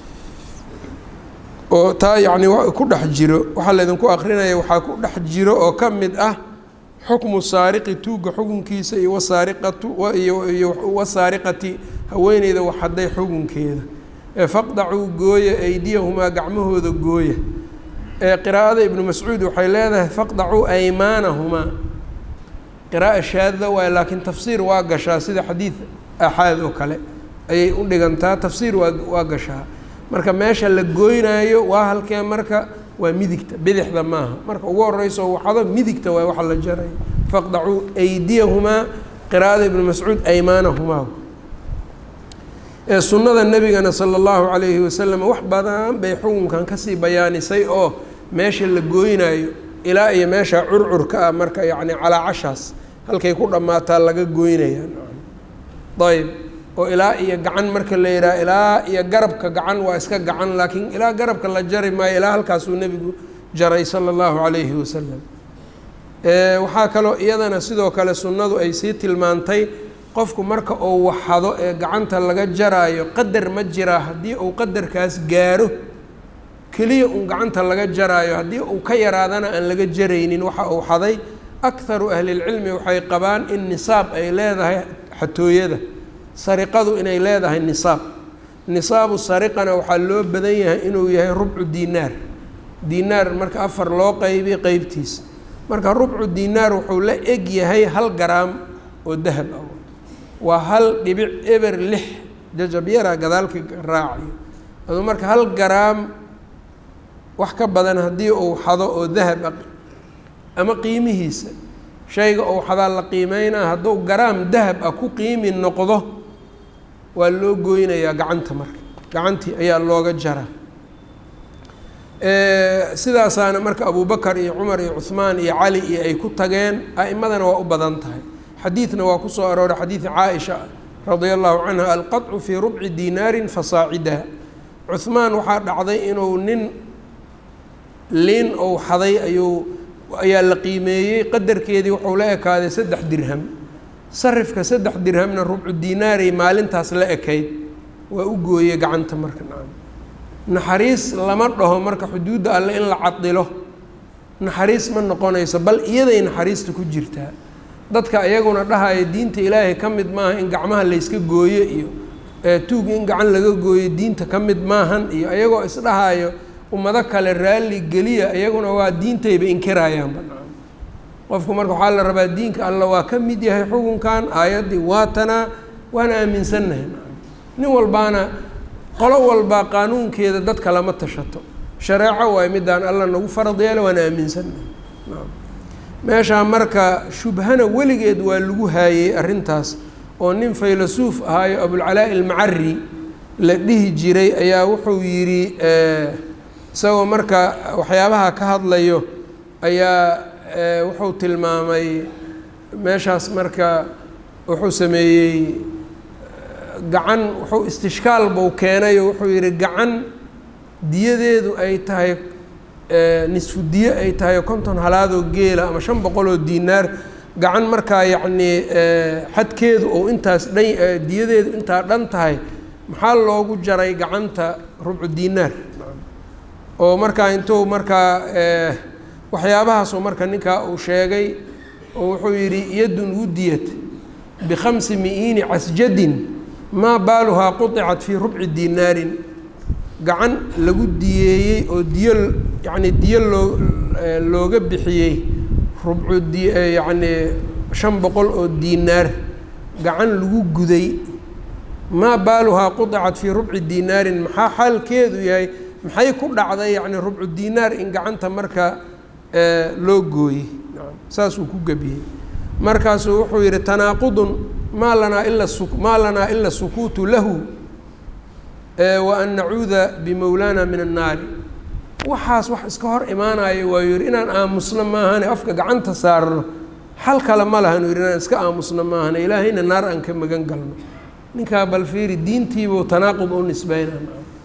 oo taa yacni ku dhex jiro waxaa laydinku akrinaya waxaa ku dhex jiro oo ka mid ah xukmu saariqi tuugga xukunkiisa iyo wasaariqatu iyo wasaariqati haweeneyda waxaday xukunkeeda ee faqdacuu gooya aydiyahumaa gacmahooda gooya ee qiraa'ada ibnu mascuud waxay leedahay faqdacuu aymaanahumaa qira'a shaadda waay laakiin tafsiir waa gashaa sida xadiid axaad oo kale ayay u dhigantaa tafsiir waa waa gashaa marka meesha la gooynaayo waa halkee marka waa midigta bidixda maaha marka ugu horeyso waxado midigta waay waxa la jarayo faqdacuu aydiyahumaa qiraa'ada ibnu mascuud aymaanahumaa ee sunnada nebigana sala allahu calayhi wasalam wax badan bay xukunkan kasii bayaanisay oo meesha la gooynaayo ilaa iyo meesha curcurka ah marka yacni calaacashaas halkay ku dhammaataa laga gooynaya ayb oo ilaa iyo gacan marka la yidhaha ilaa iyo garabka gacan waa iska gacan laakiin ilaa garabka la jari maayo ilaa halkaasuu nebigu jaray sala allahu calayhi wasalam waxaa kaloo iyadana sidoo kale sunnadu ay sii tilmaantay qofku marka uu waxado ee gacanta laga jaraayo qadar ma jiraa haddii uu qadarkaas gaaro keliya uun gacanta laga jaraayo haddii uu ka yaraadana aan laga jaraynin waxa uu xaday akharu ahlilcilmi waxay qabaan in nisaab ay leedahay xatooyada sariqadu inay leedahay nisaab nisaabu sariqana waxaa loo badan yahay inuu yahay rubcu diinaar diinaar marka afar loo qaybiy qeybtiisa marka rubcu diinaar wuxuu la eg yahay hal garaam oo dahab ah waa hal dhibic eber lix jajabyara gadaalka raacayo aduu marka hal garaam wax ka badan haddii uu xado oo dahab ah ama qiimihiisa shayga uu xadaa la qiimeynaa hadduu garaam dahab ah ku qiimi noqdo waa loo gooynayaa gacanta marka gacantii ayaa looga jaraa sidaasaana marka abubakar iyo cumar iyo cuhmaan iyo cali iyo ay ku tageen a'imadana waa u badan tahay xadiidna waa kusoo arooray xadiidi caaisha radia allahu canha alqaطcu fii rubci dinaarin fasaacidaa cuhmaan waxaa dhacday inuu nin liin ou xaday ayuu ayaa la qiimeeyey qadarkeedii wuxuu la ekaaday saddex dirham sarifka saddex dirhamna rubcu dinaaray maalintaas la ekayd waa u gooyey gacanta marka nacam naxariis lama dhaho marka xuduudda alle in la cadilo naxariis ma noqonayso bal iyaday naxariista ku jirtaa dadka iyaguna dhahaya diinta ilaahay ka mid maaha in gacmaha layska gooyo iyo tuug in gacan laga gooyo diinta ka mid maahan iyo iyagoo isdhahayo ummado kale raalli geliya iyaguna waa diintayba inkirayaanba nacam qofku marka waxaa la rabaa diinka alla waa ka mid yahay xukunkan aayaddii waa tanaa waana aaminsannahay nacam nin walbaana qolo walbaa qaanuunkeeda dadka lama tashato shareeco waay midaan alla nagu farad yeela waana aaminsannahay nacam meeshaa marka shubhana weligeed waa lagu haayey arrintaas oo nin faylasuuf ahaayo abulcalaa'i almacari la dhihi jiray ayaa wuxuu yidhi isagoo marka waxyaabaha ka hadlayo ayaa wuxuu tilmaamay meeshaas marka wuxuu sameeyey gacan wuxuu istishkaal buu keenay oo wuxuu yidhi gacan diyadeedu ay tahay nisfu diye ay tahay konton halaadoo geela ama shan boqoloo diinaar gacan markaa yacnii xadkeedu ou intaas dhan diyadeedu intaa dhan tahay maxaa loogu jaray gacanta rubcu diinaar oo markaa intuu markaa waxyaabahaasoo marka ninkaa uu sheegay oo wuxuu yidhi yadun wudiyat bikhamsi mi-iini casjadin maa baaluhaa quطicat fii rubci diinaarin gacan lagu diyeeyey oo diyo yacni diyo loo looga bixiyey rubcu di yacnii shan boqol oo diinaar gacan lagu guday maa baaluhaa quطicat fii rubci diinaarin maxaa xaalkeedu yahay maxay ku dhacday yacni rubcu diinaar in gacanta marka loo gooyey saasuu ku gebiyey markaasuu wuxuu yidhi tanaaqudun maa lanaa ila su maa lanaa ila sukuutu lahu wa an nacuuda bimowlaana min annaari waxaas wax iska hor imaanayo waa yidhi inaan aamusno maahane afka gacanta saarno xal kale ma lahan yidhi inaan iska aamusno maahane ilaahayna naar aan ka magan galno ninkaa bal fiiri diintiibuu tanaaqud u nisbeynaa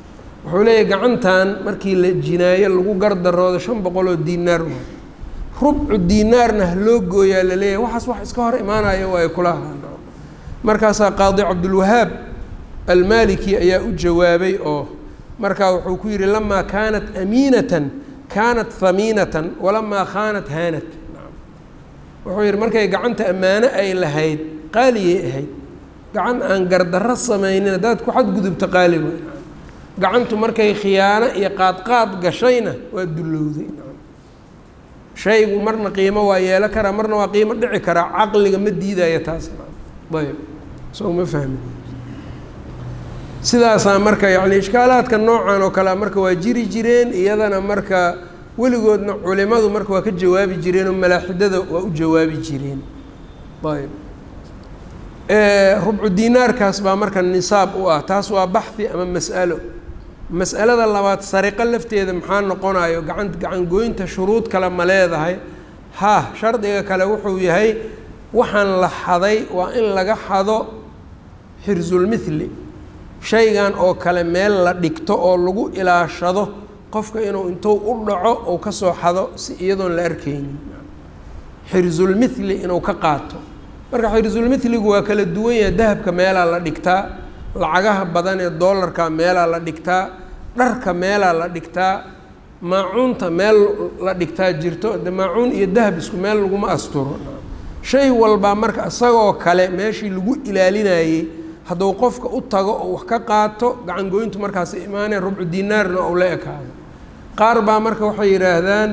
wuxuu leeyahy gacantan markii la jinaayo lagu gardaroodo shan boqol oo diinaar waay rubcu diinaarna ha loo gooyaa la leeyahay waxaas wax iska hor imaanayo waa ay kula ahaan markaasaa qaadi cabdulwahaab almaliki ayaa u jawaabay oo markaa wuxuu ku yidhi lamaa kaanat amiinatan kaanat hamiinatan walamaa khaanat haanat wuxuu yidhi markay gacanta ammaano ay lahayd qaaliyay ahayd gacan aan gardarro samaynin haddaad ku xadgudubta qaali way gacantu markay khiyaano iyo qaadqaad gashayna waa dullowday shaygu marna qiimo waa yeelo karaa marna waa qiimo dhici karaa caqliga ma diidaya taas ayb soo ma fahmi sidaasaa marka yani ishkaalaadka noocan oo kalea marka waa jiri jireen iyadana marka weligoodna culimadu marka waa ka jawaabi jireen oo malaaxidada waa u jawaabi jireen ayb rubcu diinaarkaas baa marka nisaab u ah taas waa baxhi ama mas'alo mas'alada labaad sariqo lafteeda maxaa noqonayo gacan gacangoynta shuruud kale ma leedahay ha shardiga kale wuxuu yahay waxaan la xaday waa in laga xado xirsulmithli shaygan oo kale meel la dhigto oo lagu ilaashado qofka inuu intuu u dhaco ou ka soo xado si iyadoon la arkaynin xirsulmithli inuu ka qaato marka xirsulmithligu waa kala duwan yahay dahabka meelaa la dhigtaa lacagaha badan ee doolarka meelaa la dhigtaa dharka meelaa la dhigtaa maacuunta meel la dhigtaa jirto de maacuun iyo dahab isku meel laguma asturo shay walbaa marka isagoo kale meeshii lagu ilaalinayey hadduu qofka u tago oo wax ka qaato gacangoyntu markaas imaaneen rubcu dinaarna ou la ekaado qaar baa marka waxay yidhaahdaan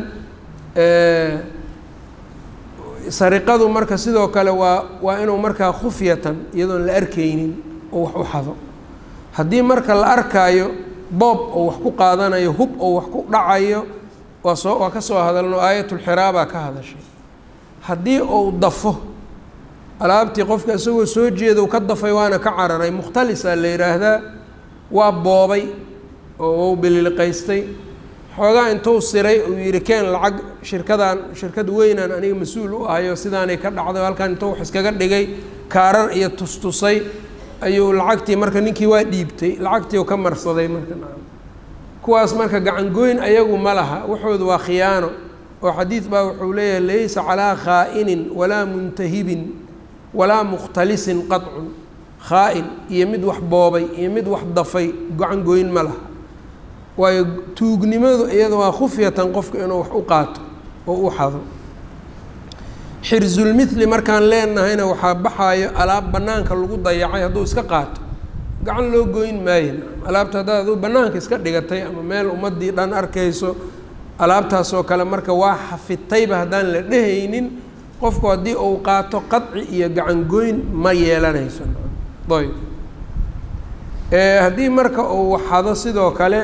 sariqadu marka sidoo kale waa waa inuu markaa khufyatan iyadoon la arkaynin oo wax u xado haddii marka la arkaayo boob oo wax ku qaadanayo hub oo wax ku dhacayo waa soo waa ka soo hadalno aayatulxiraabaa ka hadashay haddii uu dafo alaabtii qofka isagoo soo jeeda u ka dafay waana ka cararay mukhtalisaa la yidhaahdaa waa boobay oo u bililiqaystay xoogaa intuu siray uu yidhi keen lacag shirkadan shirkad weynaan aniga mas-uul u ahayo sidaanay ka dhacday halkan intuu wax iskaga dhigay kaarar iyo tustusay ayuu lacagtii marka ninkii waa dhiibtay lacagtii u ka marsaday marka kuwaas marka gacangoyn ayagu ma laha waxooda waa khiyaano oo xadiid baa wuxuu leeyahay laysa calaa khaa'inin walaa muntahibin walaa mukhtalisin qadcun khaa-in iyo mid wax boobay iyo mid wax dafay gacangoyn ma laha waayo tuugnimadu iyada waa khufyatan qofka inuu wax u qaato oo u xado xirsulmithli markaan leenahayna waxaa baxaayo alaab bannaanka lagu dayacay hadduu iska qaato gacan loo goyn maayo alaabta haddaad aduu bannaanka iska dhigatay ama meel ummaddii dhan arkayso alaabtaasoo kale marka waa xafidtayba haddaan la dhehaynin qofku haddii uu qaato qadci iyo gacangoyn ma yeelanayso ayb haddii marka uu xado sidoo kale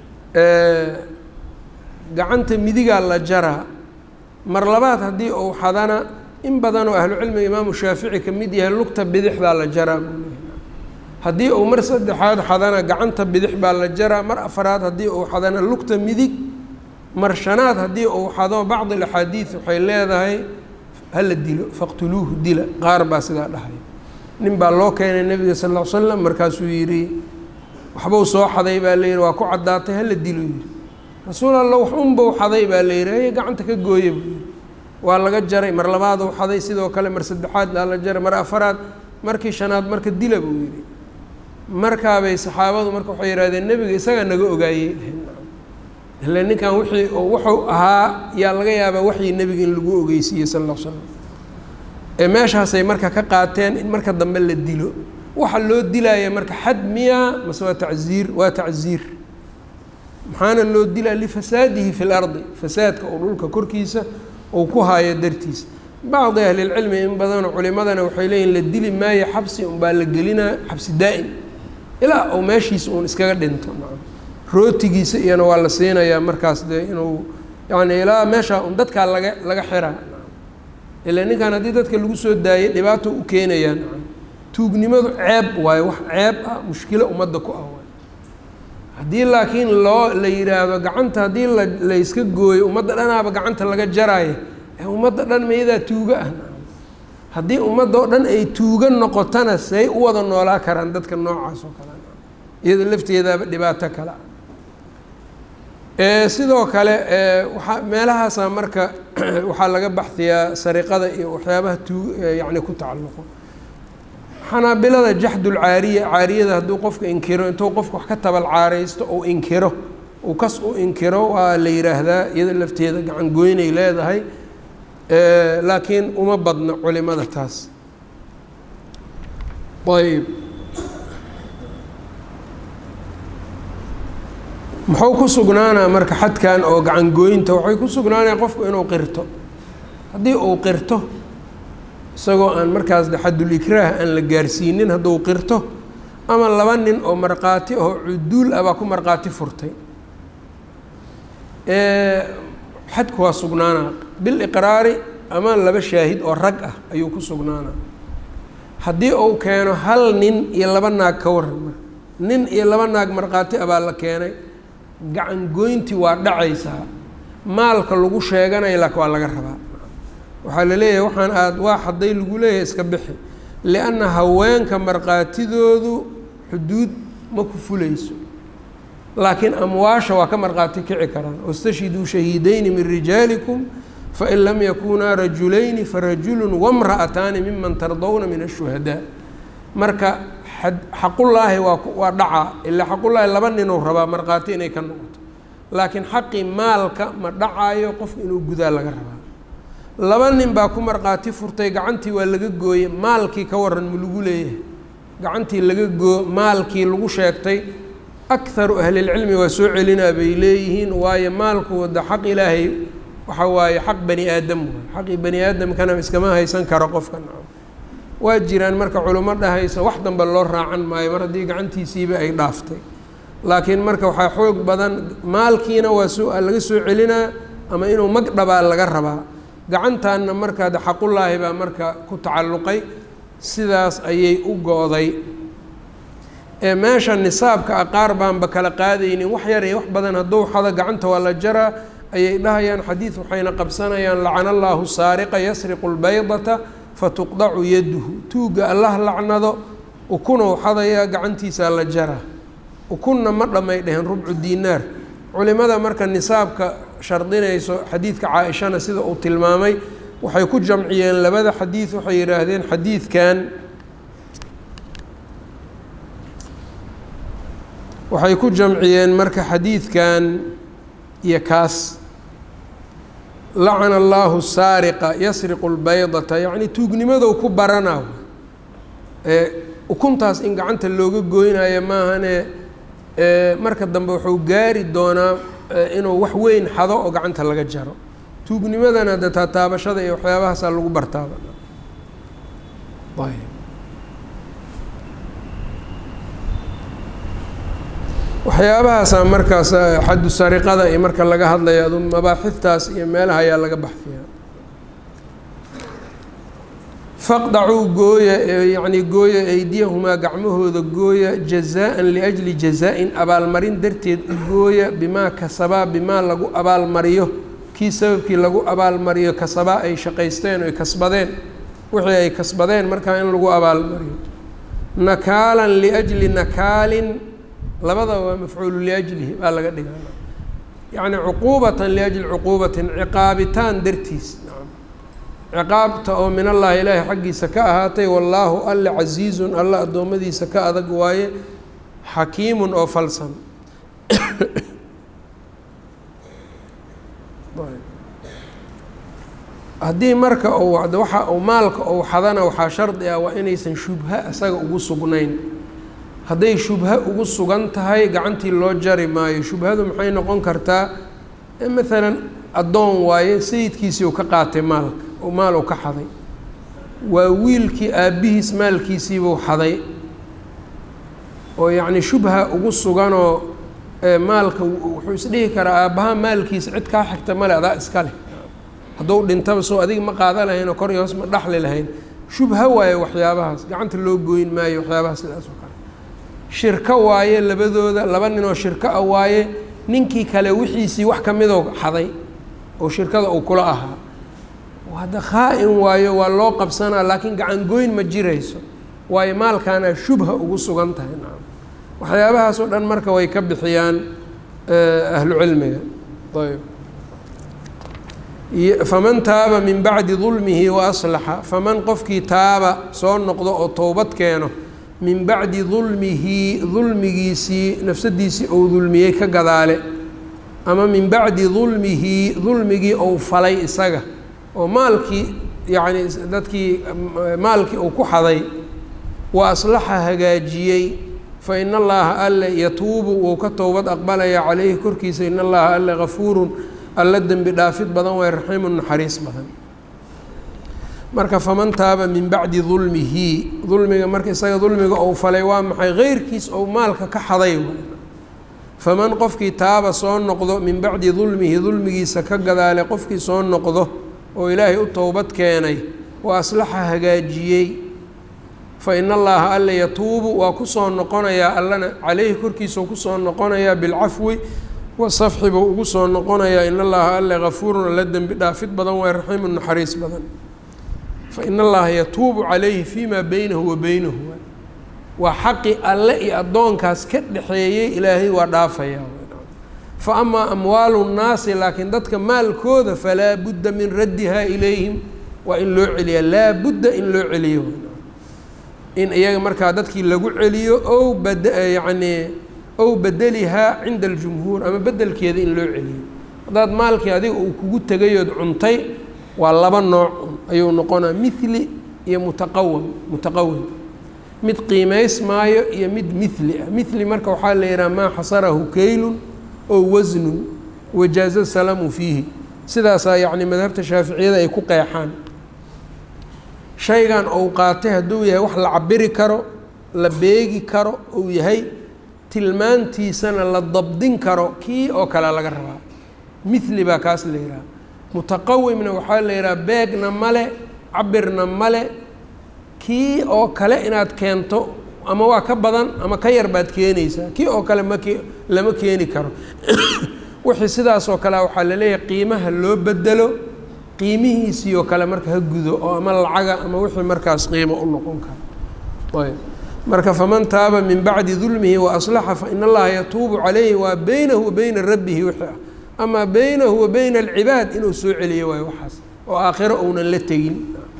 gacanta midigaa la jaraa mar labaad haddii uu xadana in badan oo ahlucilmiga imaamu shaafici ka mid yahay lugta bidixdaa la jaraa buu leeyahay haddii uu mar saddexaad xadana gacanta bidix baa la jaraa mar afaraad haddii uu xadana lugta midig mar shanaad haddii uu xado bacdi alaxaadiid waxay leedahay hala dilo faqtuluuhu dila qaar baa sidaa dhahay nin baa loo keenay nebiga sal ll ly slam markaasuu yidhi waxbuu soo xaday baa la yidhi waa ku caddaatay hala dilo yidhi rasuul alla wax unbau xaday baa la yidhi haye gacanta ka gooya buu yidhi waa laga jaray mar labaaduu xaday sidoo kale mar saddexaad baa la jaray mar afaraad markii shanaad marka dila buu yidhi markaabay saxaabadu marka waxay yidhahdeen nebiga isagaa naga ogaayey ile ninkan wixii wuxuu ahaa yaa laga yaabaa waxii nebiga in lagu ogeysiiyey sal alla l slam ee meeshaasay marka ka qaateen in marka dambe la dilo waxa loo dilaya marka xad miyaa mase waa tacziir waa tacziir maxaana loo dilaa lifasaadihi fi lardi fasaadka oo dhulka korkiisa uu ku haayo dartiisa bacdi ahlilcilmi in badanoo culimadana waxay leeyihin la dili maayo xabsi unbaa la gelinaa xabsi daa'im ilaa uu meeshiisa uun iskaga dhinto rootigiisa iyana waa la siinayaa markaas dee inuu yani ilaa meeshaa un dadkaa laga laga xiraa ilaa ninkan haddii dadka lagu soo daayay dhibaato u keenayaan tuugnimadu ceeb waayo wax ceeb ah mushkilo ummadda ku ah waay haddii laakiin loo la yidhaahdo gacanta haddii la layska gooyo ummadda dhanaaba gacanta laga jaraayo ee ummadda dhan mayadaa tuuga ah haddii ummadda oo dhan ay tuuga noqotana say u wada noolaa karaan dadka noocaas oo kale iyada lafteedaaba dhibaato kale sidoo kale waaa meelahaasa marka waxaa laga baxdiyaa sariqada iyo waxyaabaha tu yani ku tacalluqo xanaabilada jaxdulcaariya caariyada hadduu qofka inkiro intuu qofka wax ka tabal caaraysto ou inkiro uu kas u inkiro waa la yidhaahdaa iyada lafteeda gacan goynay leedahay laakiin uma badno culimada taas ayb muxuu ku sugnaanaa marka xadkan oo gacan gooynta waxay ku sugnaanaya qofku inuu qirto haddii uu qirto isagoo aan markaas de xadulikraah aan la gaarsiinin hadduu qirto ama laba nin oo markhaati oo cuduul ah baa ku markhaati furtay xadku waa sugnaanaa biliqraari ama laba shaahid oo rag ah ayuu ku sugnaanaa haddii uu keeno hal nin iyo laba naag ka waran marka nin iyo laba naag markhaati ah baa la keenay gacan goynti waa dhacaysaa maalka lagu sheeganaya laakin waa laga rabaa waxaa la leeyahay waxaan aad waa hadday lagu leeyahay iska bixi lianna haweenka markhaatidoodu xuduud ma ku fulayso laakiin amwaasha waa ka markhaati kici karaan wastashhiduu shahiidayni min rijaalikum fain lam yakunaa rajulayni farajulu wamra'ataani miman tardawna min ashuhadaa marka xaqullaahi waa waa dhacaa ilaa xaqullaahi laba ninuu rabaa markhaati inay ka noqoto laakiin xaqii maalka ma dhacaayo qofku inuu gudaa laga rabaa laba nin baa ku markhaati furtay gacantii waa laga gooyey maalkii ka waran ma lagu leeyahay gacantii laga goo maalkii lagu sheegtay akharu ahlilcilmi waa soo celinaa bay leeyihiin waayo maalku wada xaq ilaahay waxa waaye xaq bani aadam waay xaqii bani aadamkana iskama haysan karo qofka nacam waa jiraan marka culimo dhahaysa wax dambe loo raacan maayo mar haddii gacantiisiiba ay dhaaftay laakiin marka waxaa xoog badan maalkiina waa soo laga soo celinaa ama inuu mag dhabaa laga rabaa gacantaanna markaa de xaqullaahi baa marka ku tacalluqay sidaas ayay u go-day ee meesha nisaabka a qaar baanba kala qaadaynin wax yar iyo wax badan hadduu xado gacanta waa la jaraa ayay dhahayaan xadiid waxayna qabsanayaan lacana allaahu saariqa yasriqu lbaydata fatuqdacu yaduhu tuugga allah lacnado ukunuu xadayaa gacantiisaa la jaraa ukunna ma dhamay dheheen rubcu diinaar culimada marka nisaabka shardinayso xadiidka caa-ishana sida uu tilmaamay waxay ku jamciyeen labada xadiid waxay yidhaahdeen xadiidkan waxay ku jamciyeen marka xadiidkan iyo kaas lacana allaahu saariqa yasriqu lbaydata yacni tuugnimadow ku barana ee ukuntaas in gacanta looga goynayo maahane marka dambe wuxuu gaari doonaa inuu wax weyn xado oo gacanta laga jaro tuugnimadana de taataabashada iyo waxyaabahaasaa lagu bartaaba waxyaabahaasaa markaas xaddu sariqada iyo marka laga hadlayo adu mabaaxiftaas iyo meelaha ayaa laga baxfiyaa faqdacuu gooya yacni gooya eydiyahumaa gacmahooda gooya jazaa-an liajli jazaa-in abaalmarin darteed u gooya bimaa kasabaa bimaa lagu abaalmariyo kii sababkii lagu abaalmariyo kasabaa ay shaqaysteen oy kasbadeen wixii ay kasbadeen markaa in lagu abaalmariyo nakaalan liajli nakaalin labadaba waa mafcuulu liajlihi baa laga dhigaa yacni cuquubatan liajli cuquubatin ciqaabitaan dartiis ciqaabta oo min allahi ilaahay xaggiisa ka ahaatay wallaahu alle casiizun alla addoommadiisa ka adag waaye xakiimun oo falsan haddii marka uu waxa uu maalka uu xadana waxaa shardi ah waa inaysan shubha isaga ugu sugnayn hadday shubha ugu sugan tahay gacantii loo jari maayo shubhadu maxay noqon kartaa maalan addoon waaye sayidkiisii uu ka qaatay maalka oo maal uu ka xaday waa wiilkii aabbihiis maalkiisiibuu xaday oo yacni shubha ugu suganoo maalka wuxuu isdhihi karaa aabbaha maalkiisa cid kaa xigta male adaa iska leh hadduu dhintaba soo adiga ma qaada lahayn oo kor iyo hoos ma dhaxli lahayn shubha waaye waxyaabahaas gacanta loo goyn maayo waxyaabahaas sidaas oo kale shirko waaye labadooda laba ninoo shirko ah waaye ninkii kale wixiisii wax ka midoo xaday oo shirkada uu kula ahaa hadda khaa-in waayo waa loo qabsanaa laakiin gacan goyn ma jirayso waayo maalkaana shubha ugu sugan tahay nacam waxyaabahaas oo dhan marka way ka bixiyaan ahlu cilmiga ayb faman taaba min bacdi dulmihi wa aslaxa faman qofkii taaba soo noqdo oo towbad keeno min bacdi dulmihi dulmigiisii nafsadiisii ou dulmiyey ka gadaale ama min bacdi dulmihi dulmigii ou falay isaga oo maalkii yacni dadkii maalkii uu ku xaday wa aslaxa hagaajiyey fa in allaha alle yatuubu wuu ka towbad aqbalaya calayhi korkiisa in allaha alle gafuurun alla dembi dhaafid badan way raxiimun naxariis badan marka faman taaba min bacdi dulmihi dulmiga marka isaga dulmiga ou falay waa maxay keyrkiis ou maalka ka xaday faman qofkii taaba soo noqdo min bacdi dulmihi dulmigiisa ka gadaale qofkii soo noqdo oo ilaahay u towbad keenay wa aslaxa hagaajiyey fa in allaha alle yatuubu waa kusoo noqonayaa allana caleyhi korkiisau kusoo noqonayaa bilcafwi wasafxi buu ugu soo noqonayaa in allaha alle gafuurun alla dembi dhaafid badan waa raxiimun naxariis badan fa in allaha yatuubu calayhi fii maa beynahu wa beynahu waa xaqi alle iyo addoonkaas ka dhexeeyey ilaahay waa dhaafayaa fa amaa amwaalu nnaasi laakiin dadka maalkooda falaa budda min raddihaa ilayhim waa in loo celiyaa laa budda in loo celiyo in iyaga markaa dadkii lagu celiyo ow bad yacnii ow bedelihaa cinda aljumhuur ama bedelkeeda in loo celiyo haddaad maalkii adiga uu kugu tegayood cuntay waa laba nooc ayuu noqonaa mithli iyo mutaqawam mutaqawim mid qiimays maayo iyo mid mithli ah mithli marka waxaa la yidhaha maa xasarahu keylun oo wasnun wajaaza salamu fiihi sidaasaa yacni madhabta shaaficiyada ay ku qeexaan shaygan ou qaatay hadduu yahay wax la cabiri karo la beegi karo ou yahay tilmaantiisana la dabdin karo kii oo kale laga rabaa mithli baa kaas la yidhaha mutaqawimna waxaa la yidhaha beegna male cabirna male kii oo kale inaad keento ama waa ka badan ama ka yar baad keenaysaa kii oo kale make lama keeni karo wixii sidaas oo kale waxaa laleeyahay qiimaha loo bedelo qiimihiisii oo kale marka ha gudo oo ama lacaga ama wixii markaas qiimo u noqon karo ayb marka faman taaba min bacdi dulmihi wa aslaxa fa in allaha yatuubu calayhi waa beynahu wa beyna rabbihi wixii ah amaa beynahu wa beyna alcibaad inuu soo celiyo waayo waxaas oo aakhiro ounan la tegin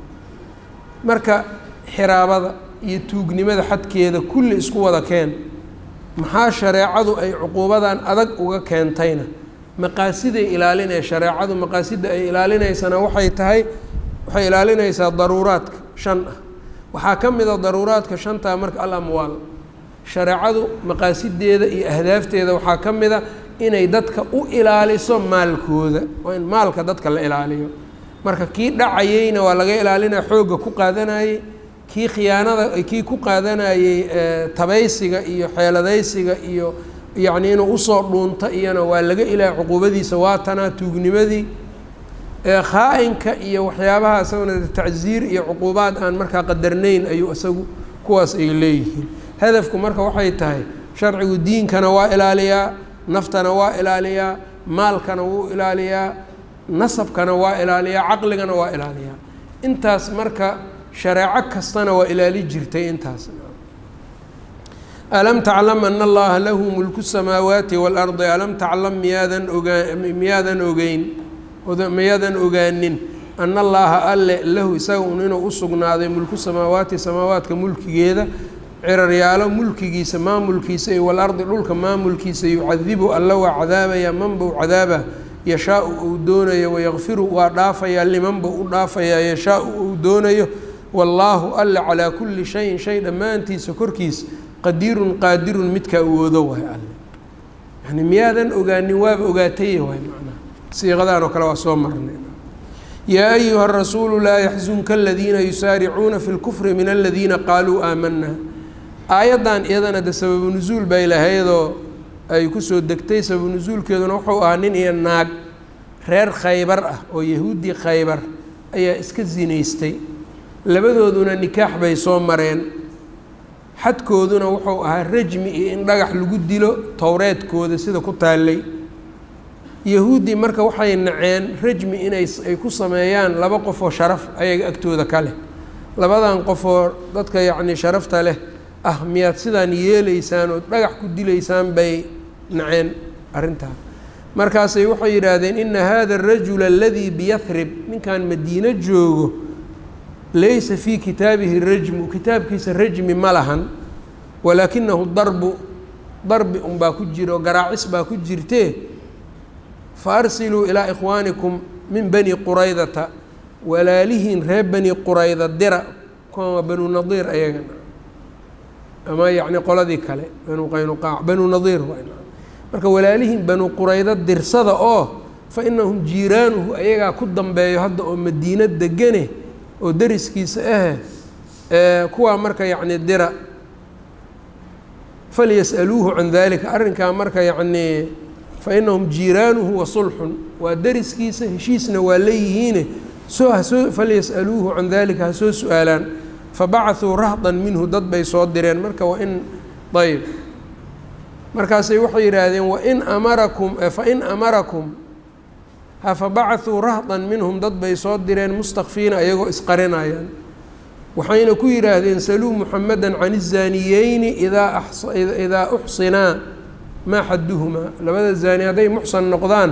marka xiraabada iyo tuugnimada xadkeeda kulli isku wada keen maxaa shareecadu ay cuquubadan adag uga keentayna maqaasiday ilaalinaya shareecadu maqaasidda ay ilaalinaysana waxay tahay waxay ilaalinaysaa daruuraadka shan ah waxaa ka mid a daruuraadka shantaa marka al amwaal shareecadu maqaasideeda iyo ahdaafteeda waxaa ka mid a inay dadka u ilaaliso maalkooda waa in maalka dadka la ilaaliyo marka kii dhacayeyna waa laga ilaalinaya xoogga ku qaadanayey kii khiyaanada kii ku qaadanayey tabaysiga iyo xeeladaysiga iyo yacni inuu usoo dhuunto iyana waa laga ilaahay cuquubadiisa waatanaa tuugnimadii khaa-inka iyo waxyaabaha isaguna tacsiir iyo cuquubaad aan markaa qadarnayn ayuu isagu kuwaas ay leeyihiin hadafku marka waxay tahay sharcigu diinkana waa ilaaliyaa naftana waa ilaaliyaa maalkana wuu ilaaliyaa nasabkana waa ilaaliyaa caqligana waa ilaaliyaa intaas marka shareeco kastana waa ilaali jirtay intaas alam taclam ana allaha lahu mulku samaawaati waalardi alam taclam miyaadan ogaa miyaadan ogeyn miyaadan ogaanin ana allaha alle lahu isaga un inuu usugnaaday mulku samaawaati samaawaadka mulkigeeda ciraryaalo mulkigiisa maamulkiisa iyo walardi dhulka maamulkiisa yucadibu alla waa cadaabaya manbau cadaaba yashaau uu doonayo wayakfiru waa dhaafayaa limanba u dhaafayaa yashaau uu doonayo wallaahu alle calaa kulli shayin shay dhammaantiisa korkiisa qadiirun qaadirun midka awoodo waay alle yani miyaadan ogaanin waaba ogaatay waay macnaha siiqadaan oo kale waa soo marnay yaa ayuha rasuulu laa yaxzunka aladiina yusaaricuuna fi lkufri min aladiina qaaluu aamanaa aayaddan iyadana de sababu nusuul bay lahaydoo ay kusoo degtay sababu nusuulkeeduna wuxuu ahaa nin iyo naag reer khaybar ah oo yahuuddii khaybar ayaa iska sinaystay labadooduna nikaax bay soo mareen xadkooduna wuxuu ahaa rajmi iyo in dhagax lagu dilo towreedkooda sida ku taallay yahuuddii marka waxay naceen rajmi inay ay ku sameeyaan laba qof oo sharaf ayaga agtooda ka leh labadan qof oo dadka yacni sharafta leh ah miyaad sidaan yeelaysaan oo dhagax ku dilaysaan bay naceen arrintaa markaasay waxay yidhaahdeen ina hada arajula aladii biyahrib ninkan madiino joogo laysa fii kitaabihi rajmu kitaabkiisa rajmi ma lahan walaakinahu darbu darbi unbaa ku jira oo garaacis baa ku jirtee fa arsiluu ilaa ikhwaanikum min bani quraydata walaalihiin reer bani qurayda dira kuwan waa banu nadiir ayagana ama yacni qoladii kale banu qaynuqaac banu nadiir waa marka walaalihiin banu quraydo dirsada oo fa inahum jiiraanuhu ayagaa ku dambeeyo hadda oo madiino degane oo deriskiisa ahe kuwaa marka yacni dira falyas'aluuhu can dalika arrinkaa marka yacnii fa inahum jiiraanuhu wa sulxun waa deriskiisa heshiisna waa leeyihiine soo hasoo falyas'aluuhu can dalika ha soo su-aalaan fabacahuu rahdan minhu dad bay soo direen marka waa in ayb markaasay waxay yidhaahdeen wain amarakum fain amarakum hafabacahuu rahdan minhum dad bay soo direen mustakfiina ayagoo isqarinayaan waxayna ku yidhaahdeen saluu muxameda can الzaaniyeyni idaa idaa uxsinaa maa xaduhumaa labada zaani hadday muxsan noqdaan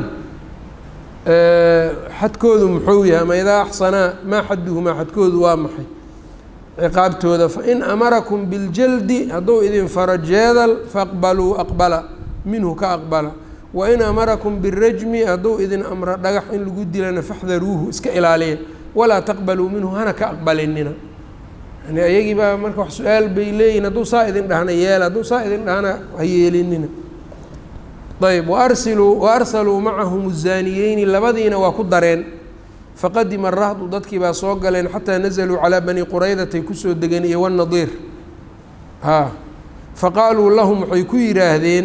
xadkoodu muxuu yahay ama idaa axsanaa maa xaduhumaa xadkoodu waa maxay ciqaabtooda fain amarakum biljaldi hadduu idin faro jeedal faaqbaluu aqbala minhu ka aqbala wain amarakum birajmi hadduu idin amro dhagax in lagu dilana faxdaruuhu iska ilaaliya walaa taqbaluu minhu hana ka aqbalinina yani ayagii baa marka wax su-aal bay leeyihin hadduu saa idin dhahna yeela hadduu saa idin dhahna ha yeelinina ayb waarsiluu wa arsaluu macahum zaaniyeyni labadiina waa ku dareen faqadima rahdu dadkii baa soo galeen xataa nazaluu calaa bani quraydatay kusoo degeen iyo wanadiir ha faqaaluu lahum waxay ku yidhaahdeen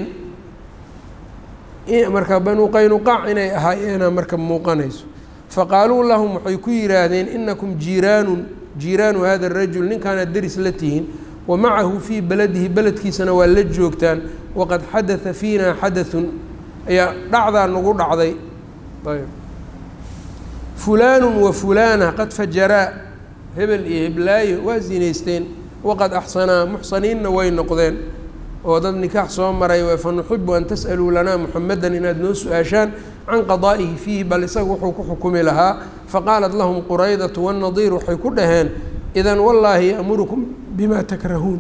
marka banu qaynuqaac inay ahaayeena marka muuqanayso faqaaluu lahum waxay ku yidhaahdeen inakum jiiraanun jiiraanu hada rajul ninkaanaad deris la tihiin wa macahu fii beladihi beledkiisana waa la joogtaan waqad xadaa fiina xadaثun ayaa dhacdaa nagu dhacday ayb fulaanu wa fulaana qad fajaraa hebel iyo heblaayo waa zinaysteen waqad axsanaa muxsaniinna way noqdeen oo dad nikaax soo maray fa nuxibu an tas'aluu lanaa muxamedan inaad noo su-aashaan can qadaa'ihi fiihi bal isaga wuxuu ku xukumi lahaa faqaalat lahum quraydatu wannadiir waxay ku dhaheen idan wallaahi ya'murukum bimaa takrahuun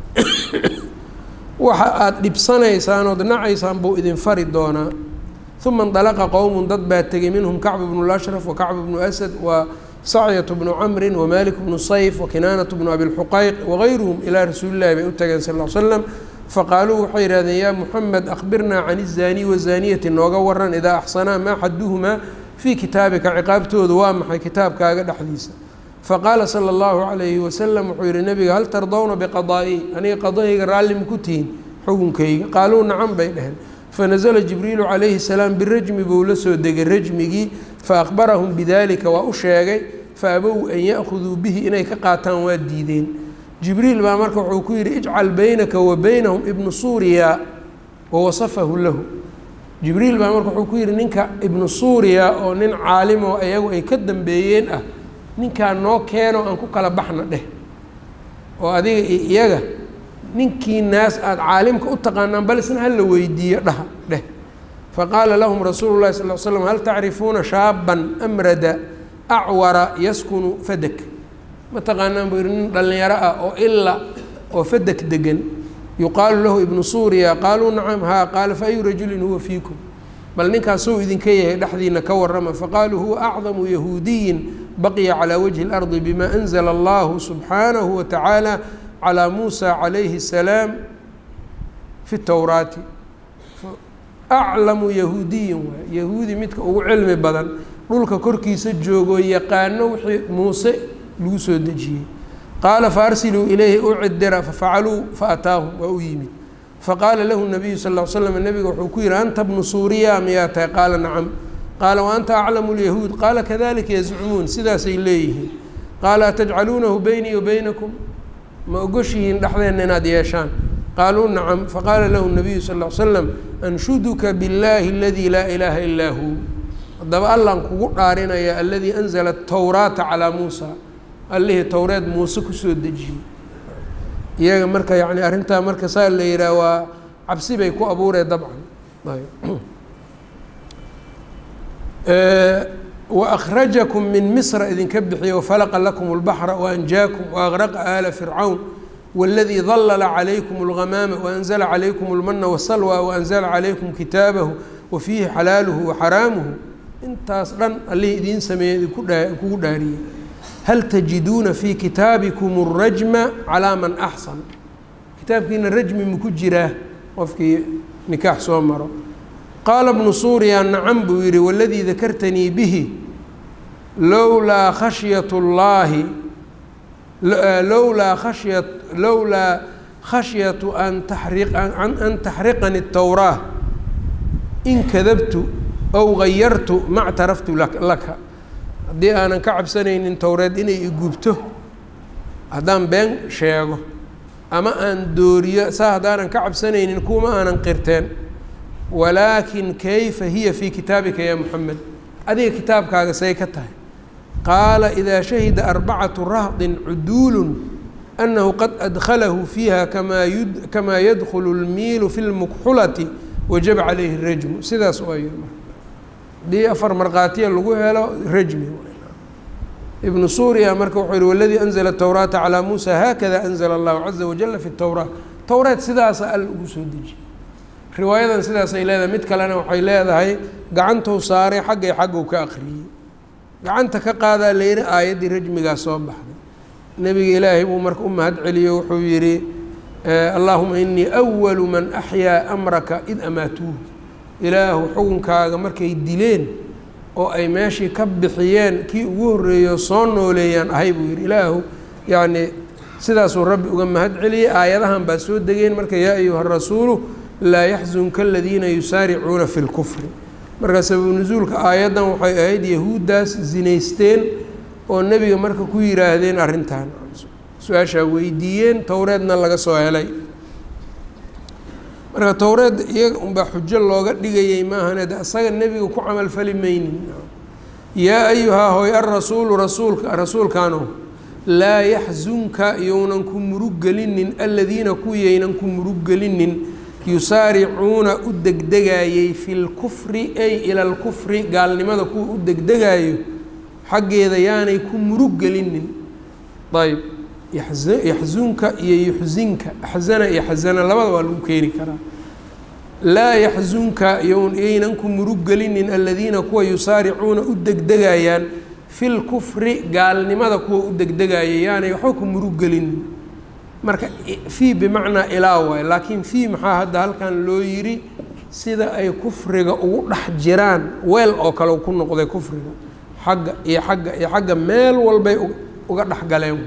waxa aada dhibsanaysaan ood nacaysaan buu idin fari doonaa uma indalaqa qowmun dad baa tegey minhum kacbu bnu lashraf wa kacbu bnu asad wa sacyatu bnu camrin wa malik bnu sayf wa kinaanatu bnu abilxuqayq wagayruhum ilaa rasuulillahi bay u tageen sal l slam faqaaluu waxay yihahdeen yaa muxamed akbirnaa can izaaniy wazaaniyati nooga waran idaa axsanaa maa xaduhumaa fii kitaabika ciqaabtooda waa maxay kitaabkaaga dhexdiisa faqaala sala allahu calayhi wasalam wuxuu yihi nabiga hal tardowna biqadaa'i aniga qadahayga raalli maku tihiin xukunkayga qaaluu nacan bay dheheen fanazla jibriilu calayhi salaam birajmi buu la soo degay rajmigii faakbarahum bidalika waa u sheegay faabow an ya'khuduu bihi inay ka qaataan waa diideen jibriil baa marka wuxuu ku yidhi ijcal baynaka wa baynahum ibnu suuriya wawasafahu lahu jibriil baa marka wuxuu ku yidhi ninka ibnu suuriya oo nin caalimo ayagu ay ka dambeeyeen ah ninkaa noo keeno aan ku kala baxna dheh oo adiga iyo iyaga ninkii naas aada caalimka u taqaanaan bal isna hala weydiiyo dhaha dheh faqaala lahum rasuulu llahi sal l slam hal tacrifuuna shaaban amrada acwara yaskunu fadak ma taqaanaan buu yihi nin dhallinyaro ah oo ila oo fadak degan yuqaalu lahu ibnu suuriya qaaluu nacam haa qaala fa ayu rajulin huwa fiikum bal ninkaasuu idinka yahay dhexdiina ka warrama faqaaluu huwa acdamu yahuudiyin baqiya calaa wajhi اlardi bima anzla allahu subxaanahu watacaala calaa muusa calayhi الsalaam fi towraati aclamu yahuudiyin waay yahuudi midka ugu cilmi badan dhulka korkiisa joogoo yaqaano wixii muuse lagu soo dejiyey qaala faarsiluu ilayhi u cidira fafacaluu faataahum waa u yimid faqaala lahu nabiyu sal l slam nabiga wuxuu ku yihi anta bnu suuriya miyaa tahay qaala nacam qaala wa anta aclamu lyahuud qaala kadalika yazcumuun sidaasay leeyihiin qaala atajcaluunahu beynii wa beynakum ma ogoshihiin dhexdeenna inaad yeeshaan qaaluu nacam faqaala lahu nabiyu sal l slam anshuduka biاllaahi aladii laa ilaaha ilaa hu haddaba allaan kugu dhaarinaya aladii anzala towraata calaa muusa allihii towreed muuse kusoo dejiyey iyaga marka yani arrintaa marka saa la yihaah waa cabsi bay ku abuuree dabcan waأkrajakum min misra idinka bixiya wafalaqa lakum اlbaxra waanjaakum waaqraqa aala fircawn wاladii dalala calaykum اlgamaama waanzla calaykum اlmana wsalwa waanzla calaykum kitaabahu wafiihi xalaaluhu waxaraamuhu intaas dhan allihii idiin sameeyey idinkugu dhaariyey hal tajiduuna fii kitaabikum الrajma calaa man axsan kitaabkiina rajmi maku jiraa qofkii nikaax soo maro qaala bnu suuriya nacam buu yidhi waladii dakartanii bihi lowlaa khashyat اllaahi lowlaa khashya lowlaa khashyatu an an taxriqani الtowraa in kadabtu ow gayartu ma ctaraftu laka haddii aanan ka cabsanaynin towreed inay igubto haddaan been sheego ama aan dooriyo saa haddaanan ka cabsanaynin kuuma aanan qirteen walaakin kayfa hiya fii kitaabika ya moxamed adiga kitaabkaaga say ka tahay qaala idaa shahida arbacatu rahdin cuduulun annahu qad adkhalahu fiiha kamaa kamaa yadkhulu اlmiilu fi lmukxulati wajaba calayhi rajmu sidaas waa yiri haddii afar markhaatiya lagu helo rajmi ibnu suuriya marka wuxuu yihi waladii anzla towraata calaa muusa haakada anzla allahu caza wajala fi towraa towreed sidaasa alla ugu soo dejiyey riwaayadan sidaasay leedahay mid kalena waxay leedahay gacantou saaray xaggay xaggu ka akriyey gacanta ka qaadaa layidhi aayaddii rajmigaa soo baxday nebiga ilaahay buu marka u mahad celiyo wuxuu yidhi allaahuma inii awalu man axyaa amraka id amaatuuhu ilaahu xukunkaaga markay dileen oo ay meeshii ka bixiyeen kii ugu horreeyo soo nooleeyaan ahay buu yidhi ilaahu yacni sidaasuu rabbi uga mahad celiyey aayadahan baa soo degeen marka yaa ayuha rasuulu laa yaxzunka aladiina yusaaricuuna fi lkufri marka sababu nusuulka aayaddan waxay ahayd yahuuddaas zinaysteen oo nebiga marka ku yidhaahdeen arrintan su-aashaa weydiiyeen towreedna laga soo helay marka towreed iyaga unbaa xujo looga dhigayay maahane de asaga nebiga ku camalfali maynin yaa ayuhaa hoy arasuulu rasuulka rasuulkaano laa yaxzunka younan ku murug gelinin aladiina kuwiyaynan ku murug gelinin yusaaricuuna u degdegayey fi lkufri ay ila lkufri gaalnimada kuwa u degdegayo xaggeeda yaanay ku murug gelinin ayb yaxzunka iyo yuxsinka axzana iyo xasana labada waa lagu keeni karaa laa yaxzunka yaynan ku murug gelinin aladiina kuwa yusaaricuuna u degdegayaan fi lkufri gaalnimada kuwa u degdegaya yaanay waxba ku murug gelinin marka fii bimacnaa ilaa waay laakiin fii maxaa hadda halkan loo yidhi sida ay kufriga ugu dhex jiraan weel oo kale ku noqday kufriga xagga iyo xagga iyo xagga meel walbay uga dhexgaleen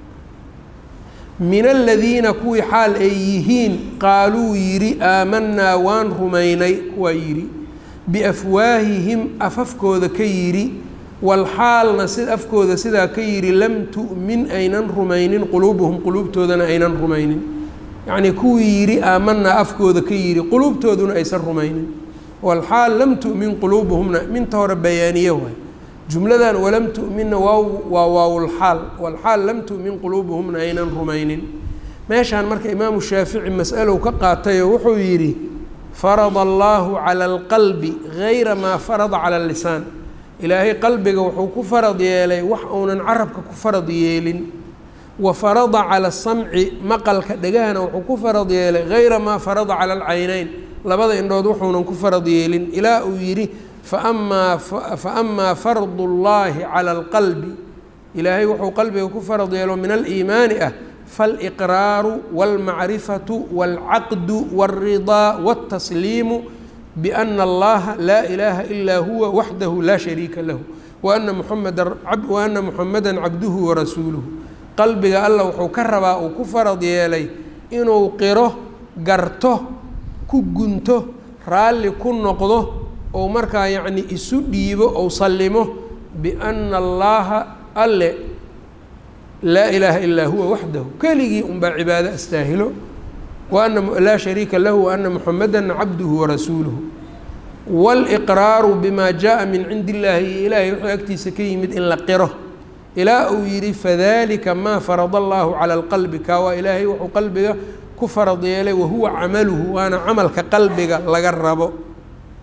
min aladiina kuwii xaal ay yihiin qaaluu yidhi aamanaa waan rumaynay kuwaa yidhi biafwaahihim afafkooda ka yidhi walxaalna si afkooda sidaa ka yidhi lam tu'min aynan rumaynin quluubuhum quluubtoodana aynan rumaynin yacnii kuwii yidhi aamanaa afkooda ka yidhi quluubtooduna aysan rumaynin walxaal lam tu'min quluubuhumna minta hore bayaaniye waay jumladan walam tu'minna waa waa waawlxaal walxaal lam tu'min quluubuhumna aynan rumaynin meeshaan marka imaamu shaafici mas'alow ka qaatayoo wuxuu yidhi farada allaahu cala alqalbi gayra maa farada cala allisaan ilaahay qalbiga wuxuu ku farad yeelay wax uunan carabka ku farad yeelin wa farada cala asamci maqalka dhegahana wuxuu ku farad yeelay gayra maa farada cala alcaynayn labada indhood wuxuunan ku farad yeelin ilaa uu yidhi faamaa faamaa fardu llaahi cala alqalbi ilaahay wuxuu qalbiga ku farad yeelo min aliimaani ah faaliqraaru wاlmacrifatu wاlcaqdu wاlridaa wاltasliimu biana allaha laa ilaaha ilaa huwa waxdahu laa shariika lahu waana muxameda waana muxameda cabduhu warasuuluhu qalbiga alla wuxuu ka rabaa uu ku farad yeelay inuu qiro garto ku gunto raalli ku noqdo ou markaa yacni isu dhiibo ou sallimo biana allaaha alle laa ilaaha ilaa huwa waxdahu keligii unbaa cibaado astaahilo waana laa shariika lahu waana muxameda cabduhu warasuuluhu wاlإqraaru bima jaءa min cindi illaahi iyo ilaahay wuxuu agtiisa ka yimid in la qiro ilaa uu yidhi fadalika maa farada allahu calى اlqalbi kaa waa ilaahay wuxuu qalbiga ku farad yeelay wahuwa camaluhu waana camalka qalbiga laga rabo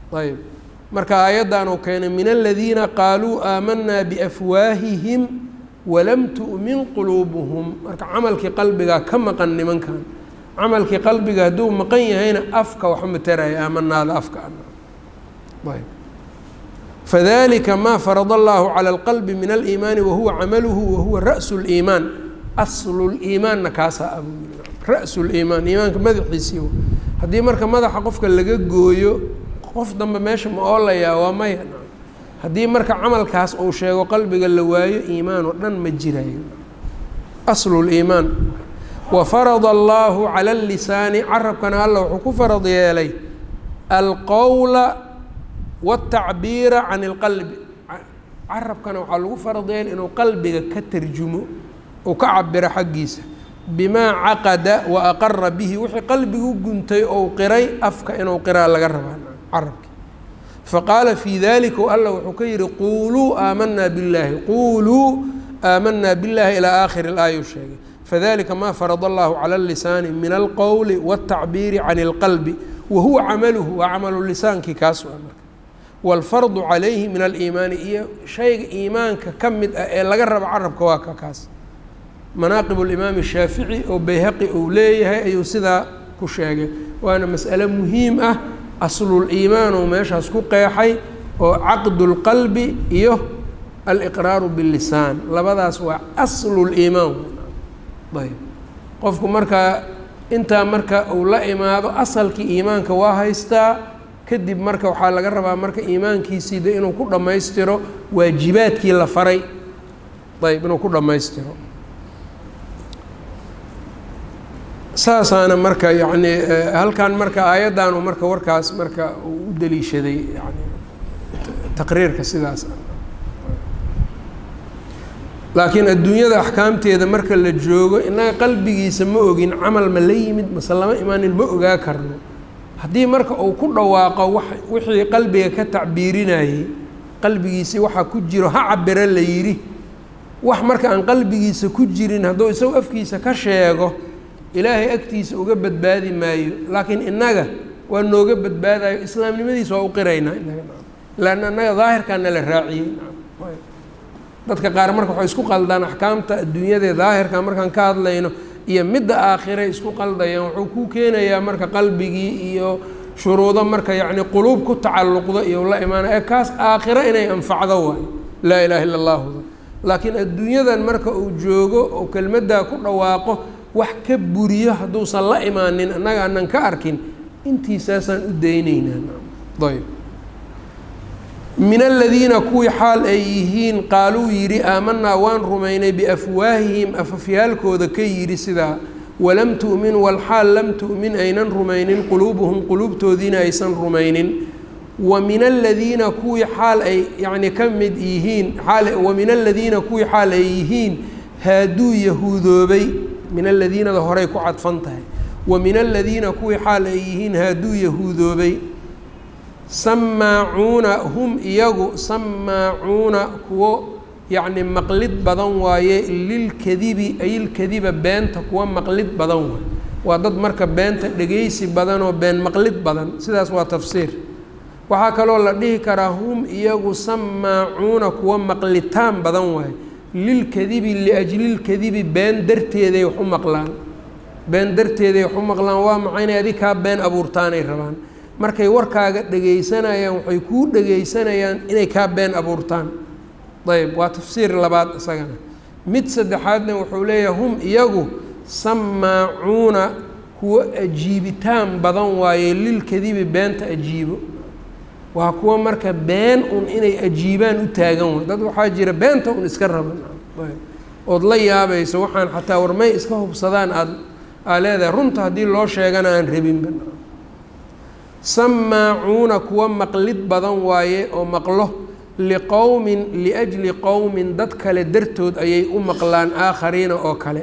ayb marka aayaddan uu keenay min aladiina qaaluu aamanaa biafwaahihim walam tu'min quluubuhum marka camalkii qalbigaa ka maqan nimankan camalkii qalbiga hadduu maqan yahayna afka wax mataraya aamanaada afka ayb fadalika ma farad allahu calى اlqalbi min aliimaani wahuwa camaluhu wahuwa raأsu اliimaan aslu liimaanna kaasaa abu ra-su liimaan iimaanka madaxiisii haddii marka madaxa qofka laga gooyo qof dambe meesha ma oolayaa waa maya haddii marka camalkaas uu sheego qalbiga la waayo iimaan oo dhan ma jirayo aslu liimaan wafarada allahu cala اlisaani carabkana alla wuxuu ku farad yeelay alqowla wاtacbiira can اlqalbi carabkana waxaa lagu farad yeelay inuu qalbiga ka tarjumo uu ka cabiro xaggiisa bimaa caqada wa aqara bihi wixii qalbigu guntay ou qiray afka inuu qiraa laga rabaa carabki faqaala fii dalika alla wuxuu ka yihi quuluu aamanaa billaahi quuluu aamanaa billahi ilaa aakhiri اlaaya u sheegay fadalika ma farad allahu cala اlisaani min alqowli wاtacbiiri can اlqalbi wa huwa camaluhu waa camalu lisaankii kaas waa marka wاlfardu calayhi min aliimaani iyo shayga iimaanka ka mid ah ee laga rabo carabka waa ka kaas manaaqib اlimaam shaafici oo bayhaqi uu leeyahay ayuu sidaa ku sheegay waana mas'ale muhiim ah asluliimaan uu meeshaas ku qeexay oo caqdu اlqalbi iyo aliqraaru biاllisaan labadaas waa asluliimaan ayb qofku markaa intaa marka uu la imaado asalkii iimaanka waa haystaa kadib marka waxaa laga rabaa marka iimaankiisii de inuu ku dhammaystiro waajibaadkii la faray ayb inuu ku dhammaystiro saasaana marka yacni halkan marka aayaddaanu marka warkaas marka uu u daliishaday yani taqriirka sidaas laakiin adduunyada axkaamteeda marka la joogo innaga qalbigiisa ma ogin camal ma la yimid mase lama imaanin ma ogaa karno haddii marka uu ku dhawaaqo wa wixii qalbiga ka tacbiirinayey qalbigiisii waxaa ku jiro ha cabiro la yidhi wax marka aan qalbigiisa ku jirin hadduu isagu afkiisa ka sheego ilaahay agtiisa uga badbaadi maayo laakiin innaga waa nooga badbaadayo islaamnimadiisa waa u qiraynaa inaga laanna innaga daahirkaana la raaciyey dadka qaar marka waxay isku qaldaan axkaamta adduunyadae daahirka markaan ka hadlayno iyo midda aakhire isku qaldayaan wuxuu ku keenayaa marka qalbigii iyo shuruudo marka yacni quluub ku tacalluqdo iyo la imaanay ee kaas aakhiro inay anfacdo waayo laa ilaaha illa allahuda laakiin adduunyadan marka uu joogo oo kelmaddaa ku dhawaaqo wax ka buriyo hadduusan la imaanin annaga aanan ka arkin intiisaasaan u daynaynaa ayb min aladiina kuwii xaal ay yihiin qaaluu yidhi aamanaa waan rumaynay biafwaahihim afafyaalkooda ka yidhi sidaa walam tu'min walxaal lam tu'min aynan rumaynin quluubuhum quluubtoodiina aysan rumaynin wa min aladiina kuwii xaal ay yacni ka mid yihiin wa min aladiina kuwii xaal ay yihiin haaduu yahuudoobay min aladiinada horey ku cadfan tahay wa min aladiina kuwii xaal ay yihiin haaduu yahuudoobay samaacuuna hum iyagu samaacuuna kuwo yacni maqlid badan waaye lilkadibi ayilkadiba beenta kuwa maqlid badan waay waa dad marka beenta dhegeysi badan oo been maqlid badan sidaas waa tafsiir waxaa kaloo la dhihi karaa hum iyagu samaacuuna kuwa maqlitaan badan waaye lilkadibi liajlilkadibi been darteeday wax u maqlaan been darteeday wax u maqlaan waa maxay inay adig kaa been abuurtaanay rabaan markay warkaaga dhegaysanayaan waxay kuu dhegaysanayaan inay kaa been abuurtaan ayb waa tafsiir labaad isagana mid saddexaadna wuxuu leeyahay hum iyagu samaacuuna kuwo ajiibitaan badan waaye lilkadibi beenta ajiibo waa kuwa marka been un inay ajiibaan u taagan way dad waxaa jira beenta un iska raban ood la yaabayso waxaan xataa warmay iska hubsadaan aad aa leedahay runta haddii loo sheegana aan rabinba samaacuuna kuwa maqlid badan waaye oo maqlo liqowmin liajli qowmin dad kale dartood ayay u maqlaan aakhariina oo kale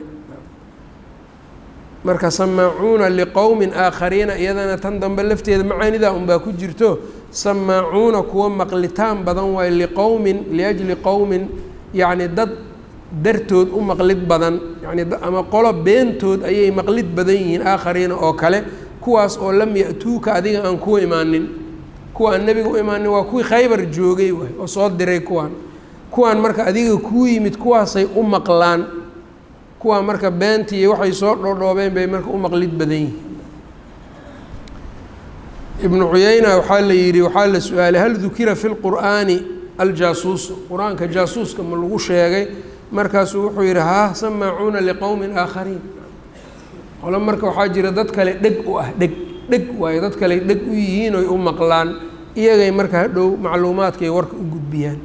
marka samaacuuna liqowmin aakhariina iyadana tan dambe lafteeda macaanidaa unbaa ku jirto samaacuuna kuwa maqlitaan badan waaye liqowmin liajli qowmin yacni dad dartood u maqlid badan yani ama qolo beentood ayay maqlid badan yihiin aakhariina oo kale kuwaas oo lam ya-tuuka adiga aan kuu imaanin kuwa aan nebiga u imaanin waa kuwii khaybar joogay waay oo soo diray kuwaan kuwaan marka adiga kuu yimid kuwaasay u maqlaan kuwaa marka beentii iyo waxay soo dhoodhoobeen bay marka u maqlid badan yihiin ibnu cuyeyna waxaa la yidhi waxaa la su-aalay hal dukira fi lqur'aani aljaasuusu qur-aanka jaasuuska ma lagu sheegay markaasuu wuxuu yidhi haa samaacuuna liqowmin aakhariin qolo marka waxaa jira dad kale dheg u ah dheg dheg waayo dad kale dheg u yihiin oy u maqlaan iyagay marka hadhow macluumaadkay warka u gudbiyaan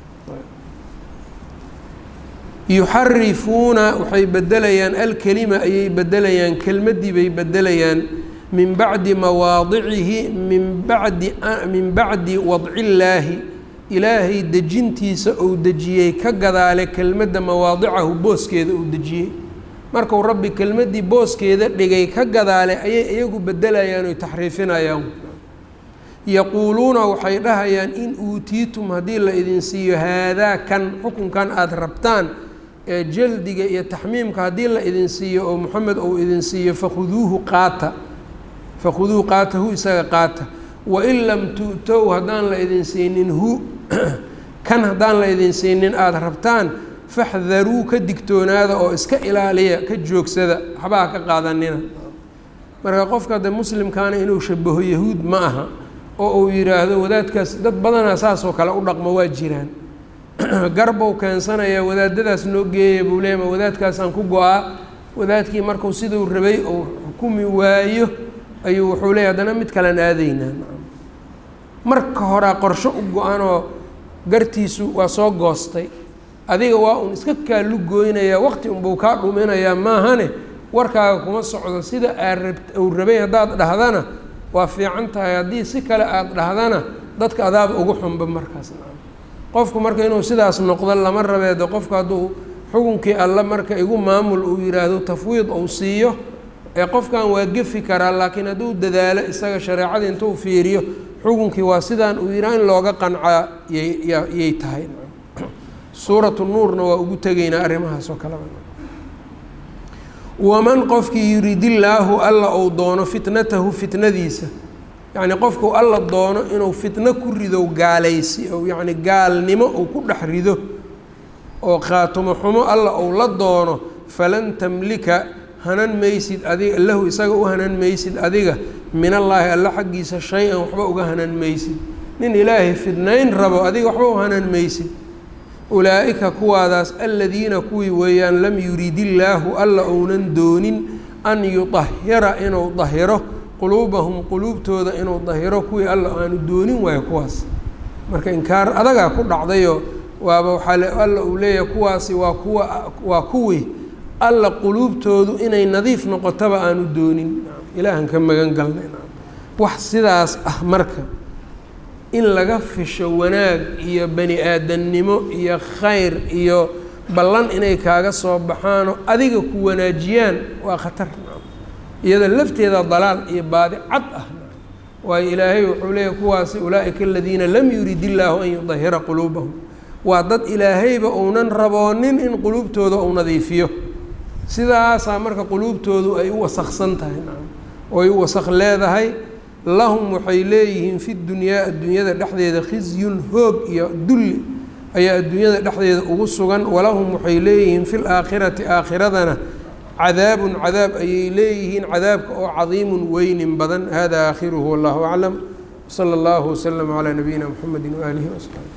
yuxarifuuna waxay bedelayaan alkelima ayay bedelayaan kelmaddii bay bedelayaan min bacdi mawaadicihi min bacdi min bacdi wadcillaahi ilaahay dejintiisa uu dejiyey ka gadaale kelmadda mawaadicahu booskeeda uu dejiyey markuu rabbi kelmaddii booskeeda dhigay ka gadaale ayay iyagu bedelayaan oy taxriifinayaan yaquuluuna waxay dhahayaan in uutiitum haddii la idin siiyo haadaa kan xukunkan aada rabtaan ee jaldiga iyo taxmiimka haddii la idin siiyo oo moxamed uu idin siiyo fakhuduuhu qaata fakhuduuhu qaatahu isaga qaata wain lam tu'tow haddaan la idin siinin hu kan haddaan la idin siinin aada rabtaan faxdaruu ka digtoonaada oo iska ilaaliya ka joogsada waxbaha ka qaadanina marka qofka de muslimkaana inuu shabaho yahuud ma aha oo uu yidhaahdo wadaadkaas dad badanaa saasoo kale u dhaqmo waa jiraan garbow keensanayaa wadaadadaas noo geeya buu leey ma wadaadkaasaan ku go-aa wadaadkii markuu siduu rabay uu xukumi waayo ayuu wuxuu leeyay haddana mid kalean aadaynaa marka horaa qorsho u go-anoo gartiisu waa soo goostay adiga waa un iska kaalu gooynayaa waqti unbuu kaa dhuminayaa maahane warkaaga kuma socdo sida aad rab uu rabay haddaad dhahdana waa fiican tahay haddii si kale aada dhahdana dadka adaaba ugu xunba markaas qofku marka inuu sidaas noqdo lama rabeedo qofku hadduu xukunkii alle marka igu maamul uu yidhaahdo tafwiid uu siiyo ee qofkan waa gefi karaa laakiin hadduu dadaalo isaga shareecada intuu fiiriyo xukunkii waa sidaan uu yidhaha in looga qancaa yyyay tahay suuratu nuurna waa ugu tegaynaa arrimahaas oo kaleba waman qofkii yuridillaahu alla uu doono fitnatahu fitnadiisa yacni qofku alla doono inuu fitno ku rido gaalaysi ou yacni gaalnimo uu ku dhex rido oo khaatumo xumo alla uu la doono falan tamlika hanan maysid adiga lahu isaga u hanan maysid adiga min allaahi alla xaggiisa shay-an waxba uga hanan maysid nin ilaahay fidnayn rabo adiga waxba u hanan maysid ulaa'ika kuwaadaas aladiina kuwii weeyaan lam yuridillaahu alla ounan doonin an yudahira inuu dahiro quluubahum quluubtooda inuu dahiro kuwii alla aanu doonin waayo kuwaas marka inkaar adagaa ku dhacdayo waaba waxaa alla uu leeyahay kuwaasi waa kuwa waa kuwii alla quluubtoodu inay nadiif noqotaba aanu doonin ilaahan ka magan galnay wax sidaas ah marka in laga fisho wanaag iyo bani aadamnimo iyo khayr iyo ballan inay kaaga soo baxaanoo adiga ku wanaajiyaan waa khatar iyada lafteeda dalaal iyo baadi cad ah waayo ilaahay wuxuu leeyahy kuwaasi ulaa'ika aladiina lam yurid illaahu an yudahira quluubahum waa dad ilaahayba uunan raboonin in quluubtooda uu nadiifiyo sidaasaa marka quluubtoodu ay u wasaksan tahay oo ay u wasaq leedahay lahum waxay leeyihiin fi dunyaa adduunyada dhexdeeda khizyun hoog iyo dulli ayaa adduunyada dhexdeeda ugu sugan walahum waxay leeyihiin fi laakhirati aakhiradana cadaabun cadaab ayay leeyihiin cadaabka oo cadiimun weynin badan hada aakhiruhu wallahu aclam wsala allahu waslama calaa nabiyina mxamedi waaalihi wasaxbi